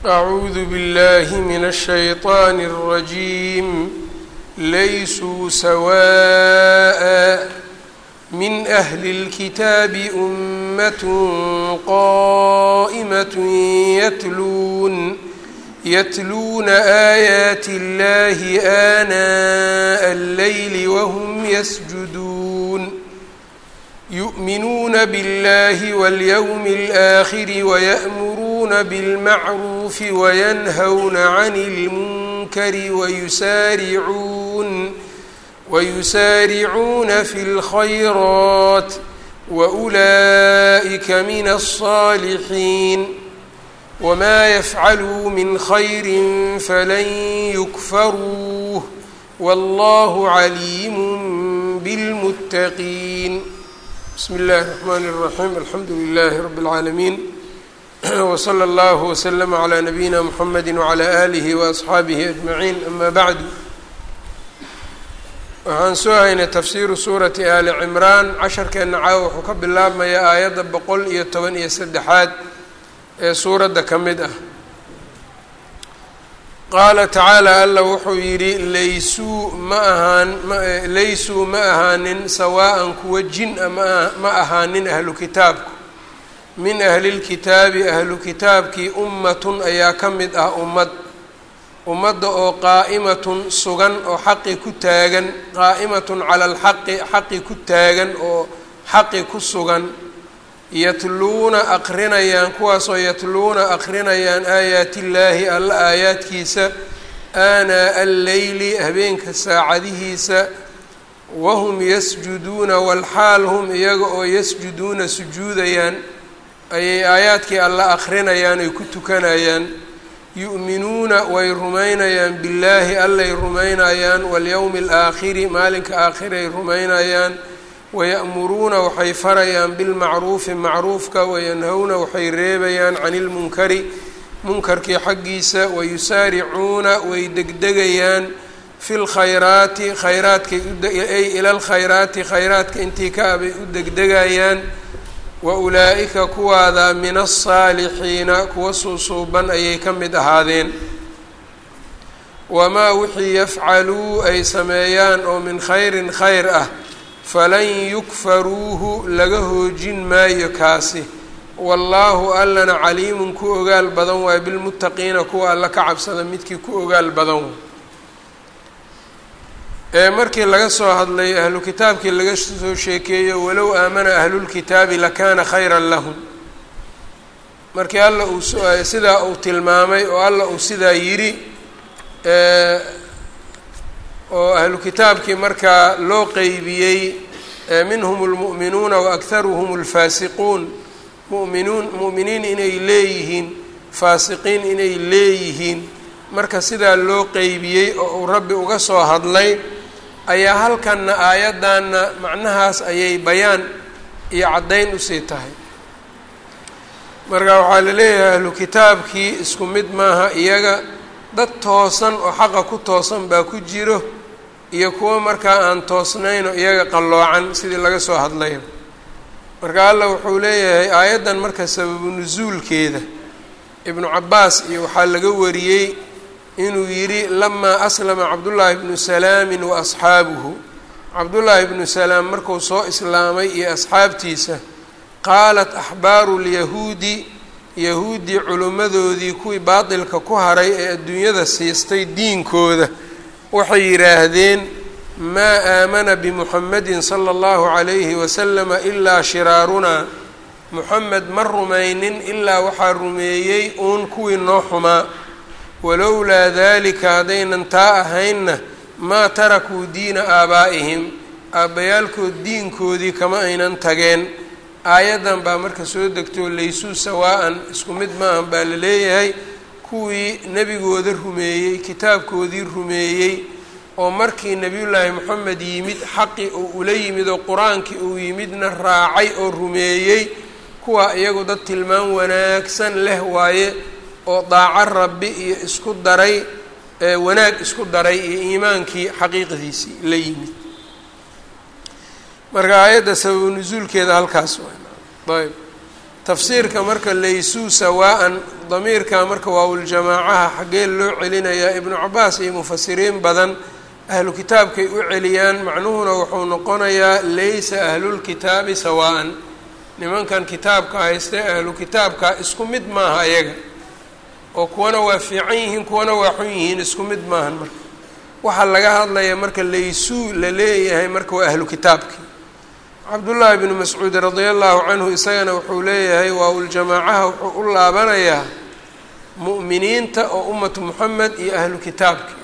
أعوذ بالله من الشيطان الرجيم ليسوا سواء من أهل الكتاب أمة قائمة يتلون يتلون آيات الله آناء الليل وهم يسجدون يؤمنون بالله واليوم الآخر ويأمرون بالمعروف وينهون عن المنكر ويسارعون ويسارعون في الخيرات وأولئك من الصالحين وما يفعلوا من خير فلن يكفروه والله عليم بالمتقين بسم الله الرحمن الرحيم الحمد لله رب العالمين وصلى الله وسلم على نبيina mحمد وعلى آله وأصxaabihi أجمعين أma bعd waxaan soo haynay tafsiru suurati ali cimraan casharkeena caawa wuxuu ka bilaabmayaa aayadda boqol iyo toban iyo saddexaad ee suuradda ka mid ah qaala tacaala alla wuxuu yidhi laysuu ma ahaan laysuu ma ahaanin sawaa'an kuwa jin-a ma ma ahaanin ahlu kitaabku min ahlilkitaabi ahlu kitaabkii ummatun ayaa ka mid ah ummad ummadda oo qaa'imatun sugan oo xaqi ku taagan qaa'imatun cala alxaqi xaqi ku taagan oo xaqi ku sugan yatluuna aqrinayaan kuwaasoo yatluuna aqrinayaan aayaatillaahi alla aayaadkiisa aanaa alleyli habeenka saacadihiisa wahum yasjuduuna walxaal hum iyaga oo yasjuduuna sujuudayaan ayay aayaadkii alla aqrinayaan ay ku tukanayaan yu'minuuna way rumaynayaan billaahi allay rumaynayaan walyowmi alaakhiri maalinka aakhiray rumaynayaan waya'muruuna waxay farayaan bilmacruufi macruufka wayanhowna waxay reebayaan cani ilmunkari munkarkii xaggiisa wayusaaricuuna way degdegayaan fi lkhayraati khayraadkay ay ila lkhayraati khayraadka intii ka abay u degdegayaan wa ulaa'ika kuwaada min alsaalixiina kuwa suusuuban ayay ka mid ahaadeen wamaa wixii yafcaluu ay sameeyaan oo min khayrin khayr ah falan yukfaruuhu laga hoojin maayo kaasi wallaahu allana caliimun ku ogaal badan waay bilmuttaqiina kuwa alla ka cabsada midkii ku ogaal badan ee markii laga soo hadlay ahlu kitaabkii laga soo sheekeeyo walow aamana ahlulkitaabi lakaana khayran lahum markii alla uu sidaa uu tilmaamay oo alla uu sidaa yidhi oo ahlu kitaabkii markaa loo qeybiyey minhum اlmu'minuuna waakharuhum اlfaasiquun muminuun mu'miniin inay leeyihiin faasiqiin inay leeyihiin marka sidaa loo qeybiyey oo uu rabbi uga soo hadlay ayaa halkanna aayaddanna macnahaas ayay bayaan iyo caddayn usii tahay marka waxaa la leeyahay ahlu kitaabkii isku mid maaha iyaga dad toosan oo xaqa ku toosan baa ku jiro iyo kuwo markaa aan toosnayn oo iyaga qalloocan sidii laga soo hadlayo marka allah wuxuu leeyahay aayaddan marka sababu nusuulkeeda ibnu cabbaas iyo waxaa laga wariyey inuu yidhi lamaa aslama cabdullaahi ibnu salaamin wa asxaabuhu cabdullaahi ibnu salaam markuu soo islaamay iyo asxaabtiisa qaalat axbaaru lyahuudi yahuuddii culimmadoodii kuwii baatilka ku haray ee adduunyada siistay diinkooda waxay yidhaahdeen maa aamana bimuxamedin sala allahu calayhi wasalama ilaa shiraarunaa muxamed ma rumaynin ilaa waxaa rumeeyey uun kuwii noo xumaa walowlaa daalika haddaynan taa ahaynna maa tarakuu diina aabaa'ihim aabbayaalkood diinkoodii kama aynan tageen aayaddan baa marka soo degtoo laysuu sawaa'an isku mid maahan baa la leeyahay kuwii nebigooda rumeeyey kitaabkoodii rumeeyey oo markii nebiyullaahi moxamed yimid xaqii uu ula yimid oo qur-aankii uu yimidna raacay oo rumeeyey kuwaa iyagu dad tilmaan wanaagsan leh waaye oo daaco rabbi iyo isku daray wanaag isku daray iyo iimaankii xaqiiqdiisii la yimid marka aayadda sababu nusuulkeeda halkaas waay ayb tafsiirka marka laysuu sawaa-an damiirka marka waawuljamaacaha xaggee loo celinayaa ibnu cabaas iyo mufasiriin badan ahlu kitaabkay u celiyaan macnuhuna wuxuu noqonayaa laysa ahlulkitaabi sawaa-an nimankan kitaabka haystee ahlu kitaabka isku mid maaha ayaga oo kuwana waa fiican yihiin kuwana waa xun yihiin isku mid maahan marka waxaa laga hadlaya marka laysuu la leeyahay marka waa ahlu kitaabkii cabdullaahi bnu mascuud radia allahu canhu isagana wuxuu leeyahay waawuljamaacaha wuxuu u laabanayaa mu'miniinta oo ummatu moxamed iyo ahlu kitaabkii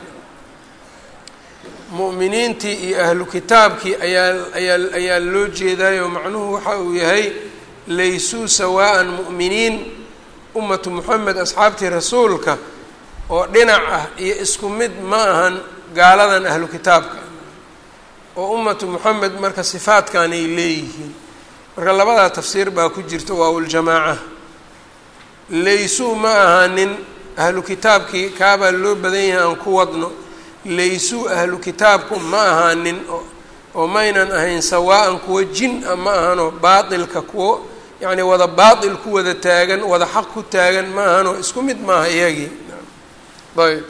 mu'miniintii iyo ahlu kitaabkii ayaa ayaa ayaa loo jeedaayo macnuhu waxa uu yahay laysuu sawaa-an mu'miniin ummatu moxamed asxaabtii rasuulka oo dhinac ah iyo isku mid ma ahan gaaladan ahlu kitaabka oo ummatu moxamed marka sifaadkan ay leeyihiin marka labadaa tafsiir baa ku jirta waawuljamaaca laysuu ma ahanin ahlu kitaabkii kaabaa loo badan yahay aan ku wadno laysuu ahlu kitaabku ma ahaanin oo maynan ahayn sawaa-an kuwo jin a ma ahanoo baatilka kuwo yacni wada baatil ku wada taagan wada xaq ku taagan ma ahanoo isku mid maaha iyagii ayb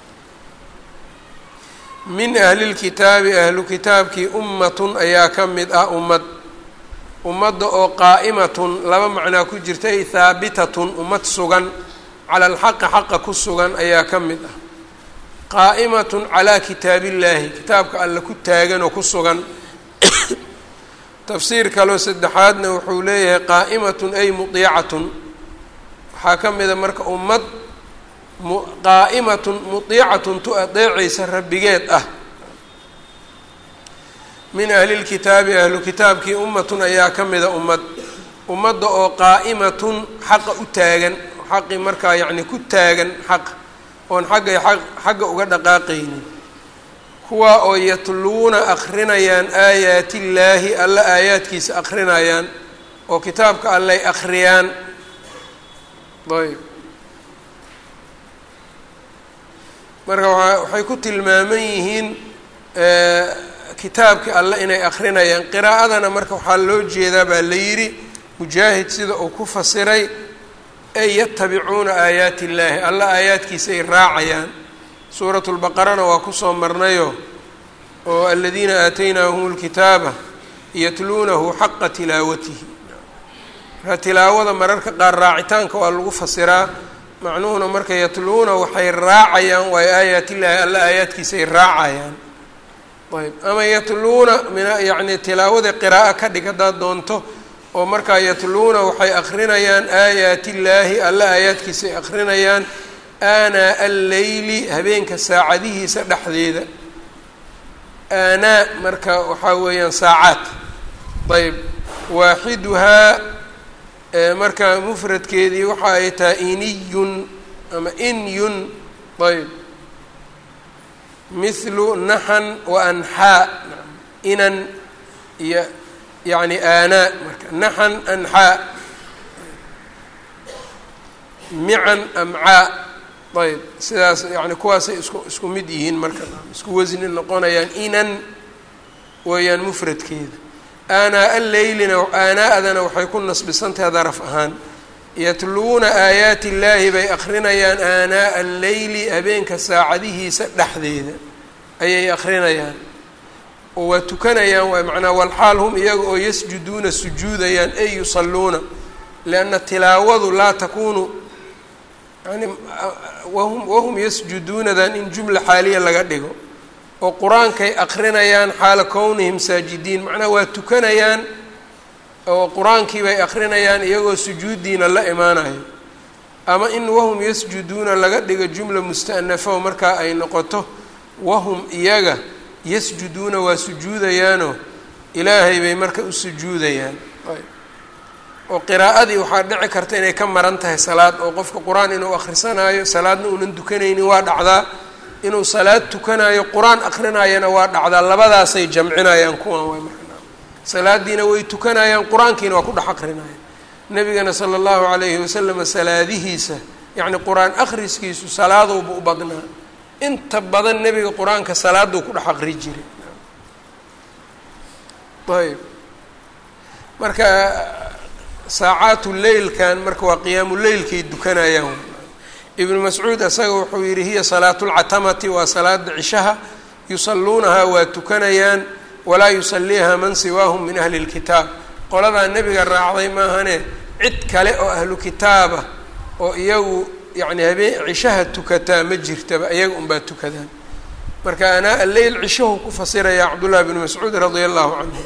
min ahlilkitaabi ahlu kitaabkii ummatun ayaa ka mid ah ummad ummadda oo qaa'imatun laba macnaa ku jirta ay haabitatun ummad sugan cala alxaqi xaqa ku sugan ayaa ka mid ah qaa'imatun calaa kitaabillaahi kitaabka alle ku taagan oo ku sugan tafsiir kaloo saddexaadna wuxuu leeyahay qaa'imatun ay mudiicatun waxaa ka mida marka ummad qaa'imatun mudiicatun tu adeecaysa rabbigeed ah min ahlilkitaabi ahlu kitaabkii ummatun ayaa ka mida ummad ummadda oo qaa'imatun xaqa u taagan xaqi markaa yacni ku taagan xaq oon xaggay xagga uga dhaqaaqaynin kuwaa oo yatluuna akrinayaan aayaati illaahi alla aayaadkiisa akrinayaan oo kitaabka allay akhriyaan ayb marka waxay ku tilmaaman yihiin kitaabkii alle inay akrinayaan qiraa'adana marka waxaa loo jeedaa baa la yidhi mujaahid sida uu ku fasiray ay yatabicuuna aayaati illaahi alla aayaadkiisa ay raacayaan suuratu lbaqarana waa kusoo marnayo oo aladiina aataynaahum lkitaaba yatluunahu xaqa tilaawatihi marka tilaawada mararka qaar raacitaanka waa lagu fasiraa macnuhuna marka yatluuna waxay raacayaan waayo aayaatillaahi alla aayaadkiisa ay raacayaan ayb ama yatluuna min yacni tilaawada qiraa'o ka dhig haddaad doonto oo markaa yatluuna waxay akrinayaan aayaatillaahi alla aayaadkiisa ay akrinayaan aanaa alleyli habeenka saacadihiisa dhexdeeda aanaa marka waxaa weeyaan saacaad ayb waaxiduhaa marka mufradkeedii waxa ay tahay iniyun ama inyun ayb mithlu naxan wa anxaa inan iyo yacni aanaa marka naxan anxaa mican amcaa ayb sidaas yani kuwaasay isku isku mid yihiin marka isku wasni noqonayaan inan weeyaan mufradkeeda aanaa alleylina aanaa-dana waxay ku nasbisantahay daraf ahaan yatluuna aayaati illaahi bay akrinayaan aanaa'a alleyli habeenka saacadihiisa dhexdeeda ayay akrinayaan oo waa tukanayaan waay macnaa walxaal hum iyaga oo yasjuduuna sujuudayaan ay yusalluuna lianna tilaawadu laa takuunu yani wahum wahum yasjuduunadan in jumla xaaliya laga dhigo oo qur-aankay akrinayaan xaala kownihim saajidiin macnaha waa tukanayaan oo qur-aankii bay akrinayaan iyagoo sujuuddiina la imaanayo ama in wahum yasjuduuna laga dhigo jumla musta'nafo markaa ay noqoto wahum iyaga yasjuduuna waa sujuudayaanoo ilaahay bay marka u sujuudayaan oo qiraa'adii waxaa dhici karta inay ka maran tahay salaad oo qofka qur-aan inuu akhrisanaayo salaadna uunan dukanaynin waa dhacdaa inuu salaad tukanaayo qur-aan akrinayana waa dhacdaa labadaasay jamcinayaan kuwan way marka salaadiina way tukanayaan qur-aankiina waa ku dhex akrinayaan nebigana sala allahu calayhi wasalama salaadihiisa yacni qur-aan akhriskiisu salaadowba u badnaa inta badan nebiga qur-aanka salaaduu ku dhex aqri jiray ayb marka saacaatu leylkan marka waa qiyaamu leylkay dukanayaan ibnu mascuud isaga wuxuu yidhi hiya salaatu lcatamati waa salaada cishaha yusalluunahaa waa tukanayaan walaa yusaliiha man siwaahum min ahli lkitaab qoladaa nebiga raacday maahane cid kale oo ahlu kitaaba oo iyagu yacni habeen cishaha tukataa ma jirtaba iyaga unbaa tukadaan marka anaa alleyl cishahu ku fasiraya cabdullahi bnu mascuud radia allahu canhu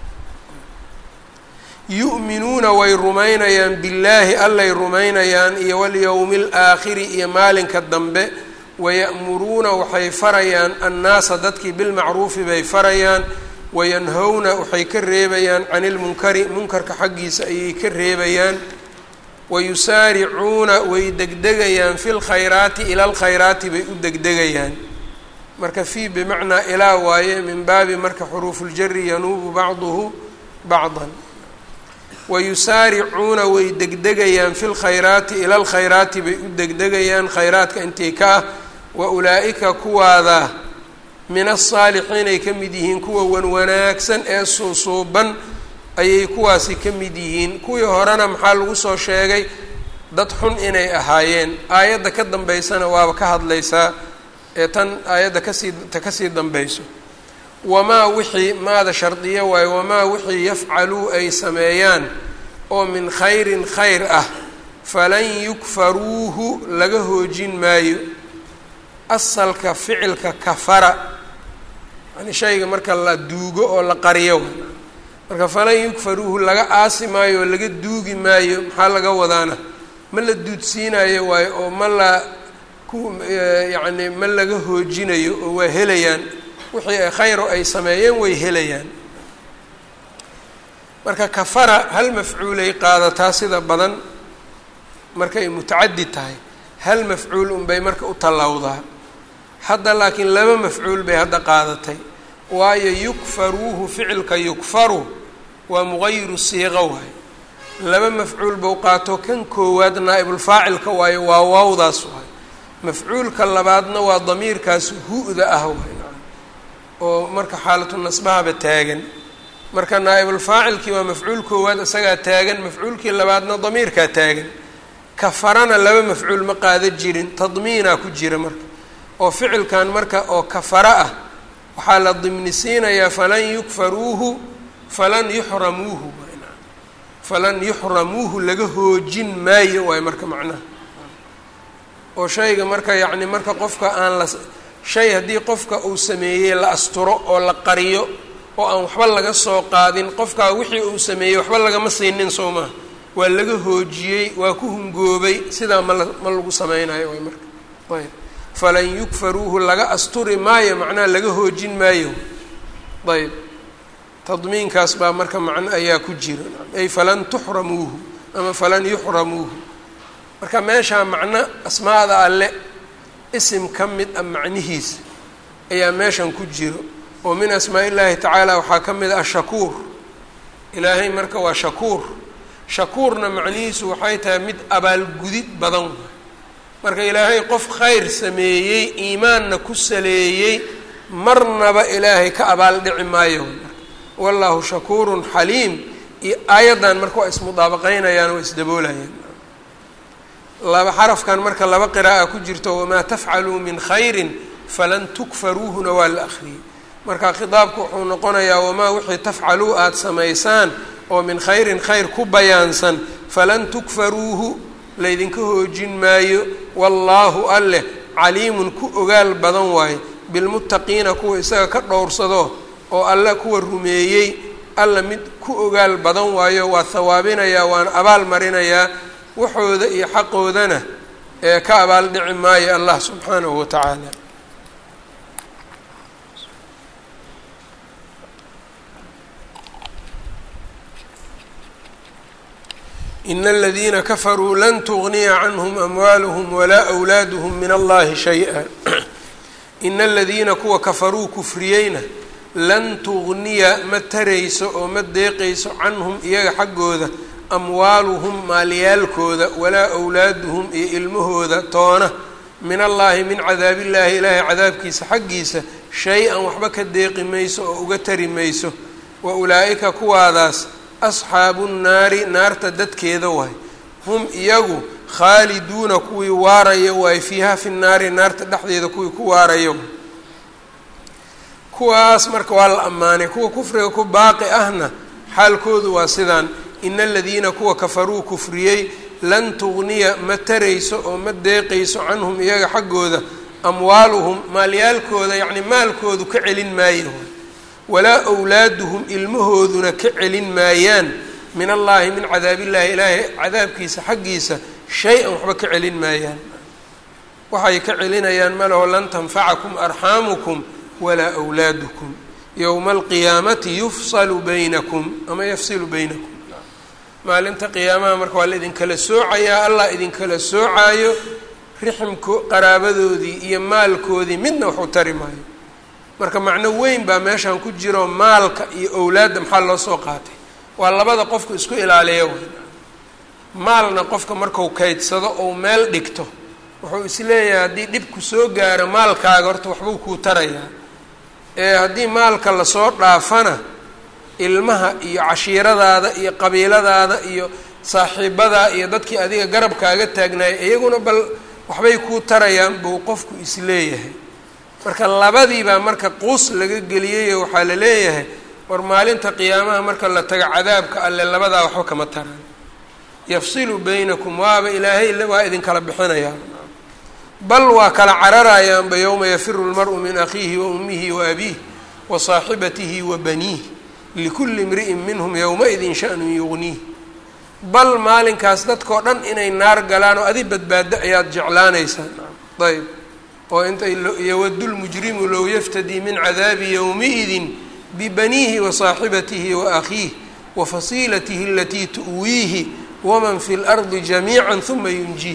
yu'minuuna way rumaynayaan billaahi allay rumaynayaan iyo walyowmi alaakhiri iyo maalinka dambe waya'muruuna waxay farayaan annaasa dadkii bilmacruufi bay farayaan wayanhowna waxay ka reebayaan cani ilmunkari munkarka xaggiisa ayay ka reebayaan wayusaaricuuna way degdegayaan fi lkhayraati ila alkhayraati bay u degdegayaan marka fii bimacnaa ilaa waaye min baabi marka xuruufuljari yanuubu bacduhu bacdan wayusaaricuuna way degdegayaan fi lkhayraati ila alkhayraati bay u degdegayaan khayraadka intii ka ah wa ulaa'ika kuwaada min asaalixiin ay ka mid yihiin kuwa wan wanaagsan ee suusuuban ayay kuwaasi ka mid yihiin kuwii horena maxaa lagu soo sheegay dad xun inay ahaayeen aayadda ka dambeysana waaba ka hadlaysaa ee tan aayadda kasii ta kasii dambayso wamaa wixii maada shardiyo waayo wamaa wixii yafcaluu ay sameeyaan oo min khayrin khayr ah falan yukfaruuhu laga hoojin maayo asalka ficilka kafara yani shayga marka la duugo oo la qariyo marka falan yukfaruuhu laga aasi maayo oo laga duugi maayo maxaa laga wadaana ma la duudsiinayo waayo oo ma la ku yacni ma laga hoojinayo oo waa helayaan wixii ay khayro ay sameeyeen way helayaan marka kafara hal mafcuulay qaadataa sida badan markay mutacadi tahay hal mafcuul unbay marka u tallawdaa hadda laakiin laba mafcuul bay hadda qaadatay waayo yukfaruuhu ficilka yukfaru waa muqayiru siiqa waayo laba mafcuul bau qaato kan koowaad naa'ibulfaacilka waayo waa waawdaas waayo mafcuulka labaadna waa damiirkaas hu-da ah waay oo marka xaalatu nasbahaba taagan marka naa'ibulfaacilkii waa mafcuul koowaad isagaa taagan mafcuulkii labaadna damiirkaa taagan kafarana laba mafcuul ma qaada jirin tadmiinaa ku jira marka oo ficilkan marka oo kafara ah waxaa la dimnisiinayaa falan yukfaruuhu falan yuxramuuhu falan yuxramuuhu laga hoojin maayo waayo marka macnaha oo shayga marka yacni marka qofka aan la shay haddii qofka uu sameeyey la asturo oo la qariyo oo aan waxba laga soo qaadin qofkaa wixii uu sameeyey waxba lagama siinin soo maha waa laga hoojiyey waa ku hungoobay sidaa mala ma lagu sameynayo way marka ayb falan yukfaruuhu laga asturi maayo macnaha laga hoojin maayo ayb tadmiinkaas baa marka macno ayaa ku jira ay falan tuxramuuhu ama falan yuxramuuhu marka meeshaa macno asmaada alle isim ka mid a macnihiisa ayaa meeshan ku jiro oo min asmaa illaahi tacaala waxaa ka mid ah ashakuur ilaahay marka waa shakuur shakuurna macnihiisu waxay tahay mid abaalgudid badan marka ilaahay qof khayr sameeyey iimaanna ku saleeyey marnaba ilaahay ka abaal dhici maayo wallahu shakuurun xaliim iyo aayaddan marka waa ismudaabaqeynayaan waa isdaboolayaan laba xarafkan marka laba qiraa'a ku jirto wamaa tafcaluu min khayrin falan tukfaruuhuna waa la akhriyey marka khitaabku wuxuu noqonayaa wamaa wixii tafcaluu aada samaysaan oo min khayrin khayr ku bayaansan falan tukfaruuhu laydinka hoojin maayo wallaahu alleh caliimun ku ogaal badan waaye bilmuttaqiina kuwa isaga ka dhowrsado oo alle kuwa rumeeyey alla mid ku ogaal badan waayo waa hawaabinayaa waana abaal marinayaa waxooda iyo xaqoodana ee ka abaal dhici maayo allah subxaanahu wa tacaala ina aladiina kafaruu lan tugniya canhum amwaaluhum walaa awlaaduhum min allahi shay-a ina aladiina kuwa kafaruu kufriyeyna lan tugniya ma tarayso oo ma deeqayso canhum iyaga xaggooda amwaaluhum maalyaalkooda walaa awlaaduhum iyo ilmahooda toona min allaahi min cadaabillaahi ilaahay cadaabkiisa xaggiisa shay-an waxba ka deeqi mayso oo uga tari mayso wa ulaa'ika kuwaadaas asxaabu nnaari naarta dadkeeda waay hum iyagu khaaliduuna kuwii waaraya waay fiiha fi nnaari naarta dhexdeeda kuwii ku waaraya kuwaas marka waa la ammaanay kuwa kufriga ku baaqi ahna xaalkoodu waa sidaan ina aladiina kuwa kafaruu kufriyey lan tugniya ma tarayso oo ma deeqayso canhum iyaga xaggooda amwaaluhum maalyaalkooda yacni maalkoodu ka celin maayo walaa wlaaduhum ilmahooduna ka celin maayaan min allaahi min cadaabillahi ilaahay cadaabkiisa xaggiisa shay-an waxba ka celin maayaan waxay ka celinayaan malaho lan tanfacakum arxaamukum walaa wlaadukum yowma alqiyaamati yufsalu baynakum ama yafsilu baynakum maalinta qiyaamaha marka waa la idinkala soocayaa allah idinkala soocaayo riximko qaraabadoodii iyo maalkoodii midna waxu tari maayo marka macno weyn baa meeshan ku jiro maalka iyo owlaadda maxaa loo soo qaatay waa labada qofku isku ilaaliya wey maalna qofka marku kaydsado ou meel dhigto wuxuu isleeyahay haddii dhibku soo gaaro maalkaaga horta waxbuu kuu tarayaa ee haddii maalka lasoo dhaafana ilmaha iyo cashiiradaada iyo qabiiladaada iyo saaxiibadaa iyo dadkii adiga garabkaaga taagnaayay iyaguna bal waxbay kuu tarayaan buu qofku isleeyahay marka labadiibaa marka quus laga geliyayo waxaa la leeyahay war maalinta qiyaamaha marka la tago cadaabka alle labadaa waxba kama taraan yafsilu baynakum waaba ilaahay waa idinkala bixinayaa bal waa kala cararayaanba yowma yafiru lmaru min akhiihi wa ummihi wa abiih wa saaxibatihi wa baniih likulli imri'in minhum yowma-idin shanun yugniih bal maalinkaas dadkao dhan inay naar galaan oo adi badbaado ayaad jeclaanaysaan ayb oo intay yowadu lmujrimu low yaftadii min cadaabi yowmiidin bibaniihi wa saaxibatihi wa akhiih wa fasiilatihi alatii tu'wiihi waman fi lardi jamiica huma yunjiih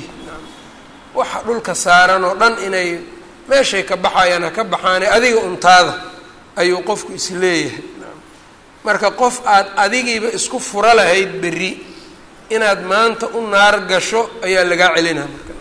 waxa dhulka saaran oo dhan inay meeshay ka baxayaan ha ka baxaane adiga untaada ayuu qofku isleeyahay marka qof aad adigiiba isku fura lahayd berri inaad maanta u naar gasho ayaa lagaa celinaa marka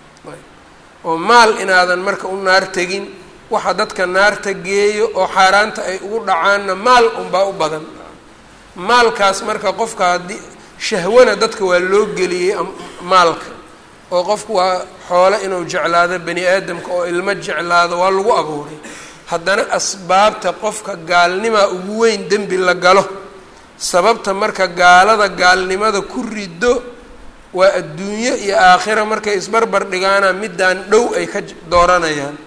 oo maal inaadan marka u naar tegin waxa dadka naarta geeyo oo xaaraanta ay ugu dhacaanna maal unbaa u badan maalkaas marka qofka haddii shahwana dadka waa loo geliyey maalka oo qofku waa xoolo inuu jeclaado bani aadamka oo ilmo jeclaado waa lagu abuuray haddana asbaabta qofka gaalnimaa ugu weyn dembi la galo sababta marka gaalada gaalnimada ku riddo waa adduunyo iyo aakhira markay isbarbar dhigaana middaan dhow ay ka dooranayaan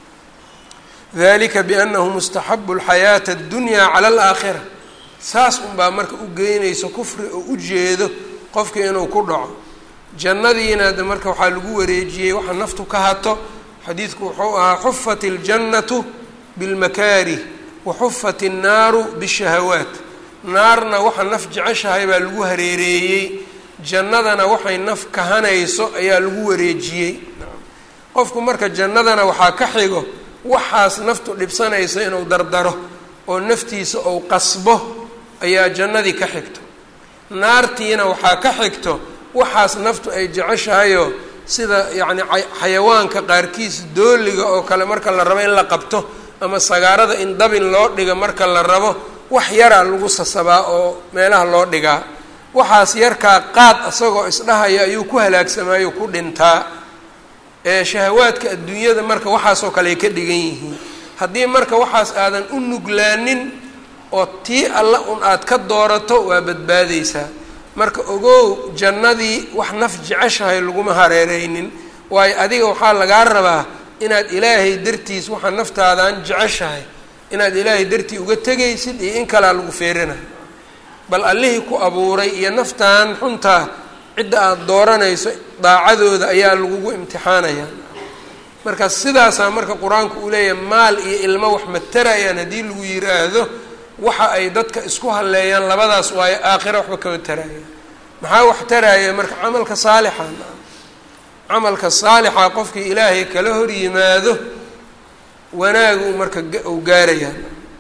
dalika biannahu mustaxabu alxayaata addunyaa cala alaakhira saas unbaa marka u geynaysa kufri oo u jeedo qofka inuu ku dhaco jannadiina de marka waxaa lagu wareejiyey waxa naftu ka hato xadiidku wuxuu ahaa xufat iljannatu bilmakaarih wa xufat innaaru bishahawaat naarna waxa naf jeceshahay baa lagu hareereeyey jannadana waxay naf kahanayso ayaa lagu wareejiyey qofku marka jannadana waxaa ka xigo waxaas naftu dhibsanaysa inuu dardaro oo naftiisa ou qasbo ayaa jannadii ka xigto naartiina waxaa ka xigto waxaas naftu ay jeceshahayoo sida yacni xayawaanka qaarkiis dooliga oo kale marka la rabo in la qabto ama sagaarada in dabin loo dhiga marka la rabo wax yaraa lagu sasabaa oo meelaha loo dhigaa waxaas yarkaa qaad isagoo isdhahaya ayuu ku halaagsamaayo ku dhintaa ee shahawaadka adduunyada marka waxaasoo kale ay ka dhigan yihiin haddii marka waxaas aadan u nuglaanin oo tii alla un aad ka doorato waa badbaadaysaa marka ogow jannadii wax naf jeceshahay laguma hareereynin waayo adiga waxaa lagaa rabaa inaad ilaahay dartiis waxaa naftaadan jeceshahay inaad ilaahay dartii uga tegaysid iyo in kalea lagu feerinayo bal allihii ku abuuray iyo naftan xuntaa cidda aada dooranayso daacadooda ayaa lagugu imtixaanayaa marka sidaasaa marka qur-aanku uu leeyahay maal iyo ilmo wax matarayaan haddii lagu yiraahdo waxa ay dadka isku halleeyaan labadaas waayo aakhira waxba kama tarayaan maxaa wax taraya marka camalka saalixa camalka saalixa qofkii ilaahay kala hor yimaado wanaagu marka uu gaarayaan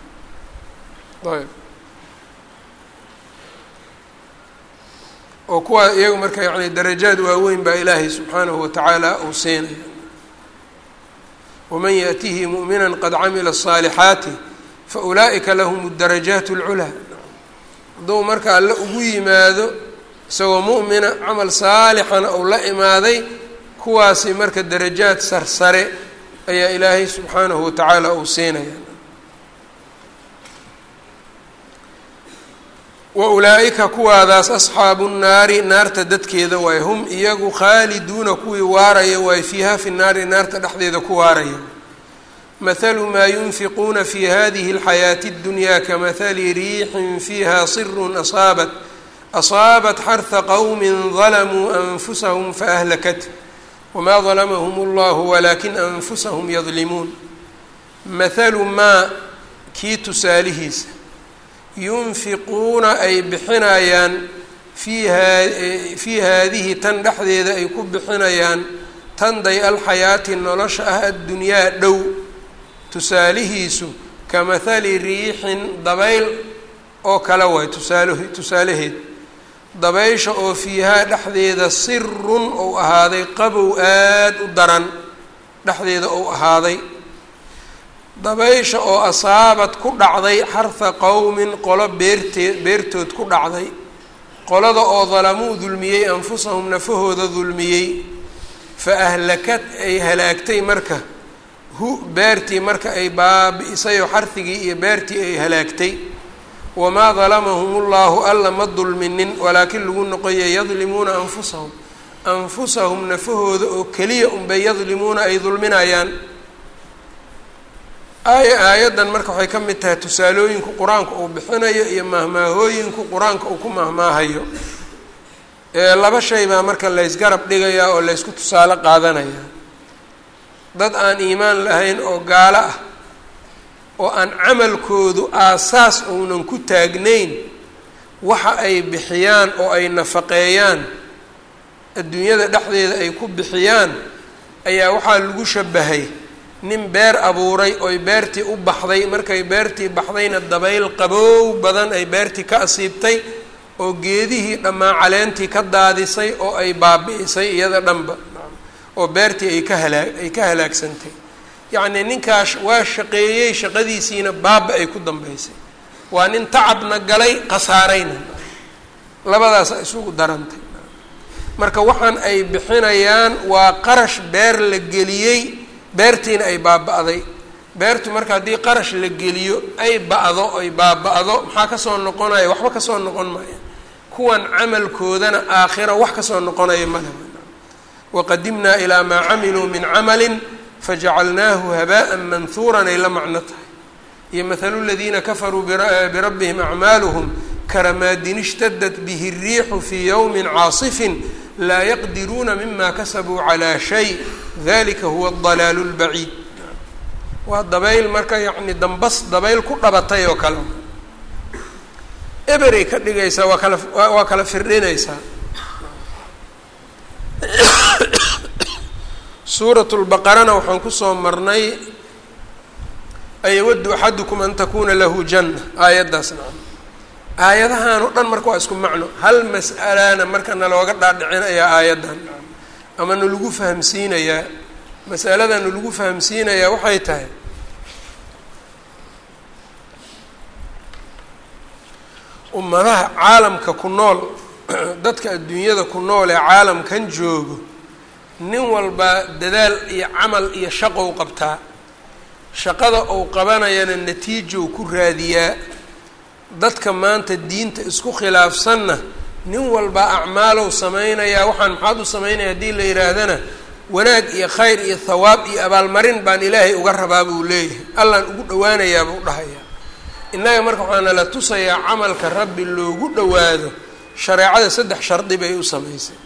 ayb oo kuwaa iyagu marka yani darajaad waaweyn baa ilaahay subxaanahu watacaala uu siinaya waman yaأtihi muؤmina qad camila الصaalixaati faulaa'ika lahum الdarajaat اlculaa hadduu marka alle ugu yimaado isagoo mu'mina camal saalixana uu la imaaday kuwaasi marka darajaad sarsare ayaa ilaahay subxaanahu watacaala uu siinaya wa ulaa'ika kuwaadaas asxaabu nnaari naarta dadkeeda waay hum iyagu khaaliduuna kuwii waaraya waay fiiha fi naari naarta dhexdeeda ku waaraya mathalu maa yunfiquuna fi hadihi اlxayaati اddunyaa kamahali riixin fiiha sirun asaabat asaabat xarha qowmi dalamuu anfusahum faahlakat wma dalamahum اllahu walakin anfusahum yadlimuun mathalu maa kii tusaalihiisa yunfiquuna ay bixinayaan fii haa fii haadihi tan dhexdeeda ay ku bixinayaan tanday alxayaati nolosha ah addunyaa dhow tusaalihiisu ka mahali riixin dabayl oo kale waay tusaalahe tusaalaheed dabaysha oo fiihaa dhexdeeda sirun ou ahaaday qabow aada u daran dhexdeeda ou ahaaday dabaysha oo asaabad ku dhacday xarha qowmin qolo beertee beertood ku dhacday qolada oo dalamuu dulmiyey anfusahum nafahooda dulmiyey fa ahlakad ay halaagtay marka hu beertii marka ay baabi-isay oo xarhigii iyo beertii ay halaagtay wamaa dalamahum ullahu alla ma dulminin walaakin lagu noqoya yadlimuuna anfusahum anfusahum nafahooda oo keliya unbay yadlimuuna ay dulminayaan aaya aayaddan marka waxay ka mid tahay tusaalooyinku qur-aanka uu bixinayo iyo mahmaahooyinku qur-aanka uu ku mahmaahayo laba shay baa marka laysgarab dhigayaa oo laysku tusaale qaadanayaa dad aan iimaan lahayn oo gaalo ah oo aan camalkoodu aasaas uunan ku taagnayn waxa ay bixiyaan oo ay nafaqeeyaan adduunyada dhexdeeda ay ku bixiyaan ayaa waxaa lagu shabahay nin beer abuuray oy beertii u baxday markay beertii baxdayna dabayl qaboow badan ay beertii ka asiibtay oo geedihii dhammaan caleentii ka daadisay oo ay baabi'isay iyada dhanba oo beertii ay ka halaa ay ka halaagsantay yacnii ninkaas waa shaqeeyey shaqadiisiina baaba ay ku dambeysay waa nin tacabna galay khasaarayna labadaasa isugu darantay marka waxaan ay bixinayaan waa qarash beer la geliyey beertiina ay baaba-day beertu marka haddii qarash la geliyo ay ba-do ay baaba-do maxaa kasoo noqonaya waxba kasoo noqon maya kuwan camalkoodana aakhira wax kasoo noqonaya male waqadimnaa ilaa maa camiluu min camalin fajacalnaahu habaaءa manhuuran ay la macno tahay iyo mathalu ladiina kafaruu birabbihim acmaaluhum karamaadin ishtadat bihi الriixu fii ywmi caasifin laa yaqdiruuna mima kasabuu calىa shay dalika huwa اdalaalu اlbaciid waa dabayl marka yacni dambas dabayl ku dhabatay oo kale eberay ka dhigaysaa waa kala waa kala firdhinaysaa suurat lbaqarana waxaan kusoo marnay ayawaddu axadukum an takuna lahu janna aayaddaas nacam aayadahan o dhan marka waa isku macno hal mas'alana marka nalooga dhaadhicinayaa aayaddan nacam ama nalagu fahamsiinayaa mas'alada nalagu fahamsiinayaa waxay tahay ummadaha caalamka ku nool dadka adduunyada ku nool ee caalamkan joogo nin walba dadaal iyo camal iyo shaqou qabtaa shaqada uu qabanayana natiijow ku raadiyaa dadka maanta diinta isku khilaafsanna nin walba acmaalow samaynayaa waxaan maxaad u samaynaya haddii la yidhaahdana wanaag iyo khayr iyo thawaab iyo abaalmarin baan ilaahay uga rabaa buu leeyahay allaan ugu dhawaanayaa buu dhahayaa innaga marka waxaana la tusayaa camalka rabbi loogu dhowaado shareecada saddex shardi bay u samaysay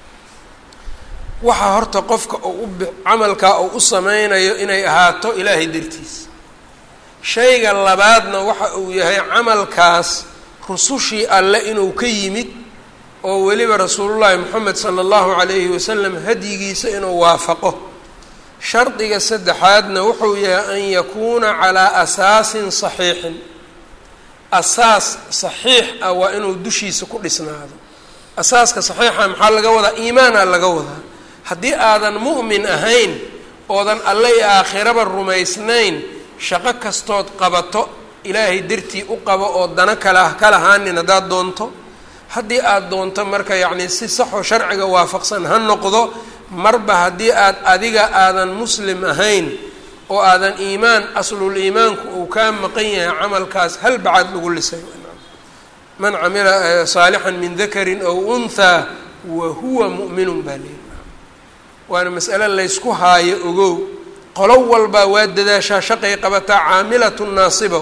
waxaa horta qofka uu u camalkaa uu u sameynayo inay ahaato ilaahay dartiis shayga labaadna waxa uu yahay camalkaas rusushii alle inuu ka yimid oo weliba rasuulullaahi moxamed sala allahu calayhi wasalam hadyigiisa inuu waafaqo shardiga saddexaadna wuxuu yahay an yakuuna calaa asaasin saxiixin asaas saxiix ah waa inuu dushiisa ku dhisnaado asaaska saxiixa maxaa laga wadaa iimaana laga wadaa haddii aadan mu'min ahayn oodan alle iyo aakhiraba rumaysnayn shaqo kastood qabato ilaahay dartii u qabo oo dano kala ka lahaanin haddaad doonto haddii aada doonto marka yacni si saxoo sharciga waafaqsan ha noqdo marba haddii aad adiga aadan muslim ahayn oo aadan iimaan aslul iimaanku uu kaa maqan yahay camalkaas hal bacaad lagu lisay man camila saalixan min dakarin ow unthaa wa huwa mu'minun baa leeyi waana mas'ale laysku haayo ogow qolo walbaa waa dadaashaa shaqay qabataa caamilatu naasiba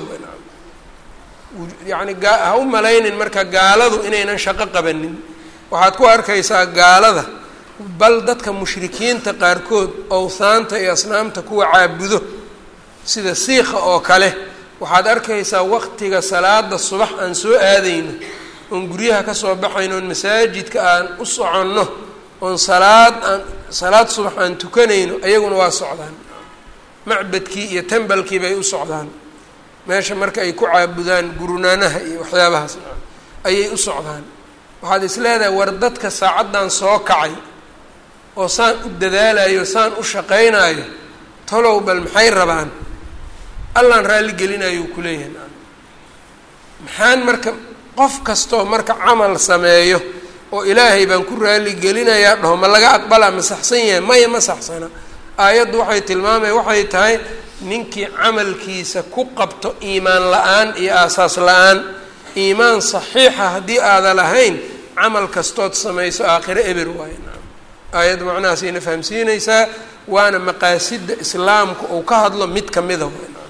yacni ha u malaynin marka gaaladu inaynan shaqo qabanin waxaad ku arkaysaa gaalada bal dadka mushrikiinta qaarkood owhaanta iyo asnaamta kuwa caabudo sida siikha oo kale waxaad arkaysaa waqtiga salaada subax aan soo aadayno oon guryaha kasoo baxayno oon masaajidka aan u soconno oon salaad aan salaad subax aan tukanayno ayaguna waa socdaan macbadkii iyo tembalkii bay u socdaan meesha marka ay ku caabudaan gurunaanaha iyo waxyaabahaas ayay u socdaan waxaad is leedahay war dadka saacaddan soo kacay oo saan u dadaalayo saan u shaqaynayo talow bal maxay rabaan allaan raalli gelinayo uu kuleeyahay maxaan marka qof kastoo marka camal sameeyo oo ilaahay baan ku raalli gelinayaa dhaho ma laga aqbalaa ma saxsan yahay maya ma saxsana aayaddu waxay tilmaamaya waxay tahay ninkii camalkiisa ku qabto iimaan la-aan iyo aasaas la-aan iimaan saxiixa haddii aada lahayn camal kastood samayso aakhiro eber waayo aayadda macnahaasayna fahamsiinaysaa waana maqaasidda islaamka uu ka hadlo mid kamida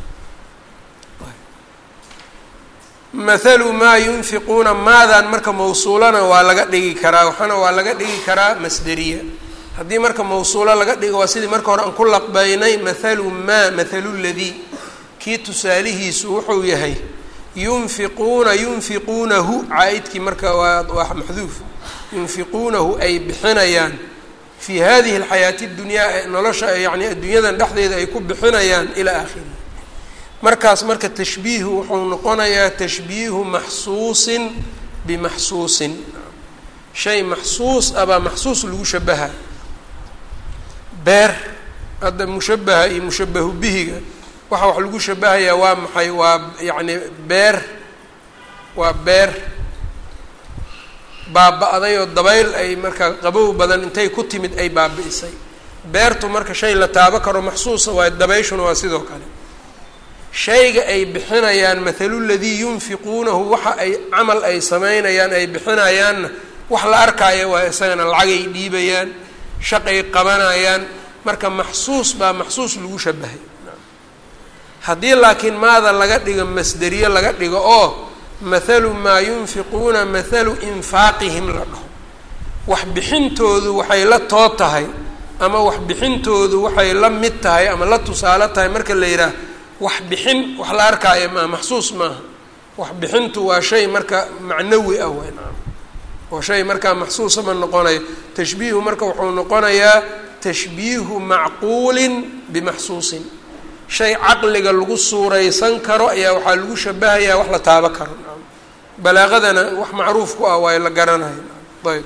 mathalu maa yunfiquuna maadan marka mawsuulana waa laga dhigi karaa waxaana waa laga dhigi karaa masderiya haddii marka mawsuulo laga dhigo waa sidii marka hore aan ku laqbaynay mathalu maa mathalu ladii kii tusaalihiisu wuxuu yahay yunfiquuna yunfiquunahu caa-idkii marka waa waa maxduuf yunfiquunahu ay bixinayaan fii hadihi alxayaati dunyaa nolosha yani adduunyadan dhexdeeda ay ku bixinayaan ilaa aakhirihi markaas marka tashbiihu wuxuu noqonayaa tashbiihu maxsuusin bimaxsuusin shay maxsuus ah baa maxsuus lagu shabaha beer hadda mushabaha iyo mushabahu bihiga waxa wax lagu shabahayaa waa maxay waa yacni beer waa beer baaba-day oo dabayl ay marka qabow badan intay ku timid ay baabi'isay beertu marka shay la taabo karo maxsuusa waayo dabayshuna waa sidoo kale shayga ay bixinayaan mathalu ladii yunfiquunahu waxa ay camal ay sameynayaan ay bixinayaanna wax la arkaayo waa isagana lacagay dhiibayaan shaqay qabanayaan marka maxsuus baa maxsuus lagu shabahay haddii laakiin maada laga dhigo masderiye laga dhigo oo mathalu maa yunfiquuna mathalu infaaqihim la dhaho wax bixintoodu waxay la too tahay ama wax bixintoodu waxay la mid tahay ama la tusaalo tahay marka la yidhaah wax bixin wax la arkaayo maa maxsuus maaha wax bixintu waa shay marka macnawi ah weyn oo shay markaa maxsuusa ma noqonayo tashbiihu marka wuxuu noqonayaa tashbiihu macquulin bimaxsuusin shay caqliga lagu suuraysan karo ayaa waxaa lagu shabahayaa wax la taabo karo balaaqadana wax macruuf ku ah waayo la garanayo ayb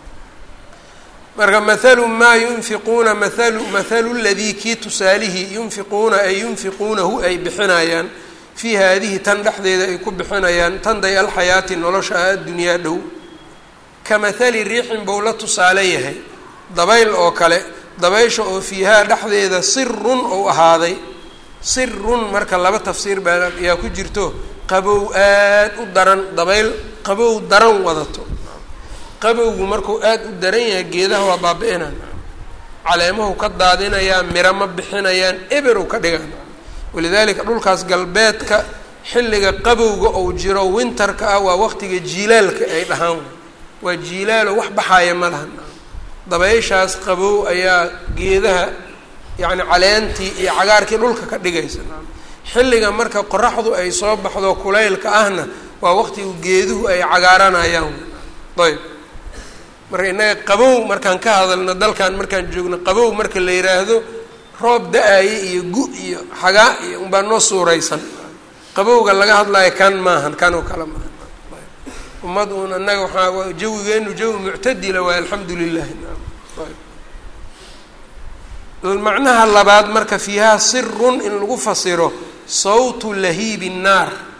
marka mathalu maa yunfiquuna mathalu mathalu ladii kii tusaalihii yunfiquuna ay yunfiquunahu ay bixinayaan fii haadihi tan dhexdeeda ay ku bixinayaan tan day alxayaati nolosha ah addunyaa dhow ka mathali riixin bou la tusaale yahay dabayl oo kale dabaysha oo fiihaa dhexdeeda sirun ou ahaaday sirun marka laba tafsiir baa ayaa ku jirto qabow aad u daran dabayl qabow daran wadato qabowgu markuu aada u daran yahay geedaha waa baabi-inaan caleemahu ka daadinayaa miro ma bixinayaan eberow ka dhigaan walidaalika dhulkaas galbeedka xilliga qabowga ou jiro winterka ah waa waqtiga jiilaalka ay dhahaan waa jiilaalo wax baxaaya ma lahan dabayshaas qabow ayaa geedaha yacni caleentii iyo cagaarkii dhulka ka dhigaysa xilliga marka qoraxdu ay soo baxdo kulaylka ahna waa waqtigu geeduhu ay cagaaranayaan ayb marka innaga qabow markaan ka hadalno dalkan markaan joogno qabow marka la yidhaahdo roob da-aye iyo gu iyo xagaa iyo unbaa noo suuraysan qabowga laga hadlayo kan maahan kan oo kale maahan ummad uun annaga waxaa jawigeenu jawi muctadila waay alxamdu lilahi macnaha labaad marka fiihaa sirun in lagu fasiro sawtu lahiibi nnaar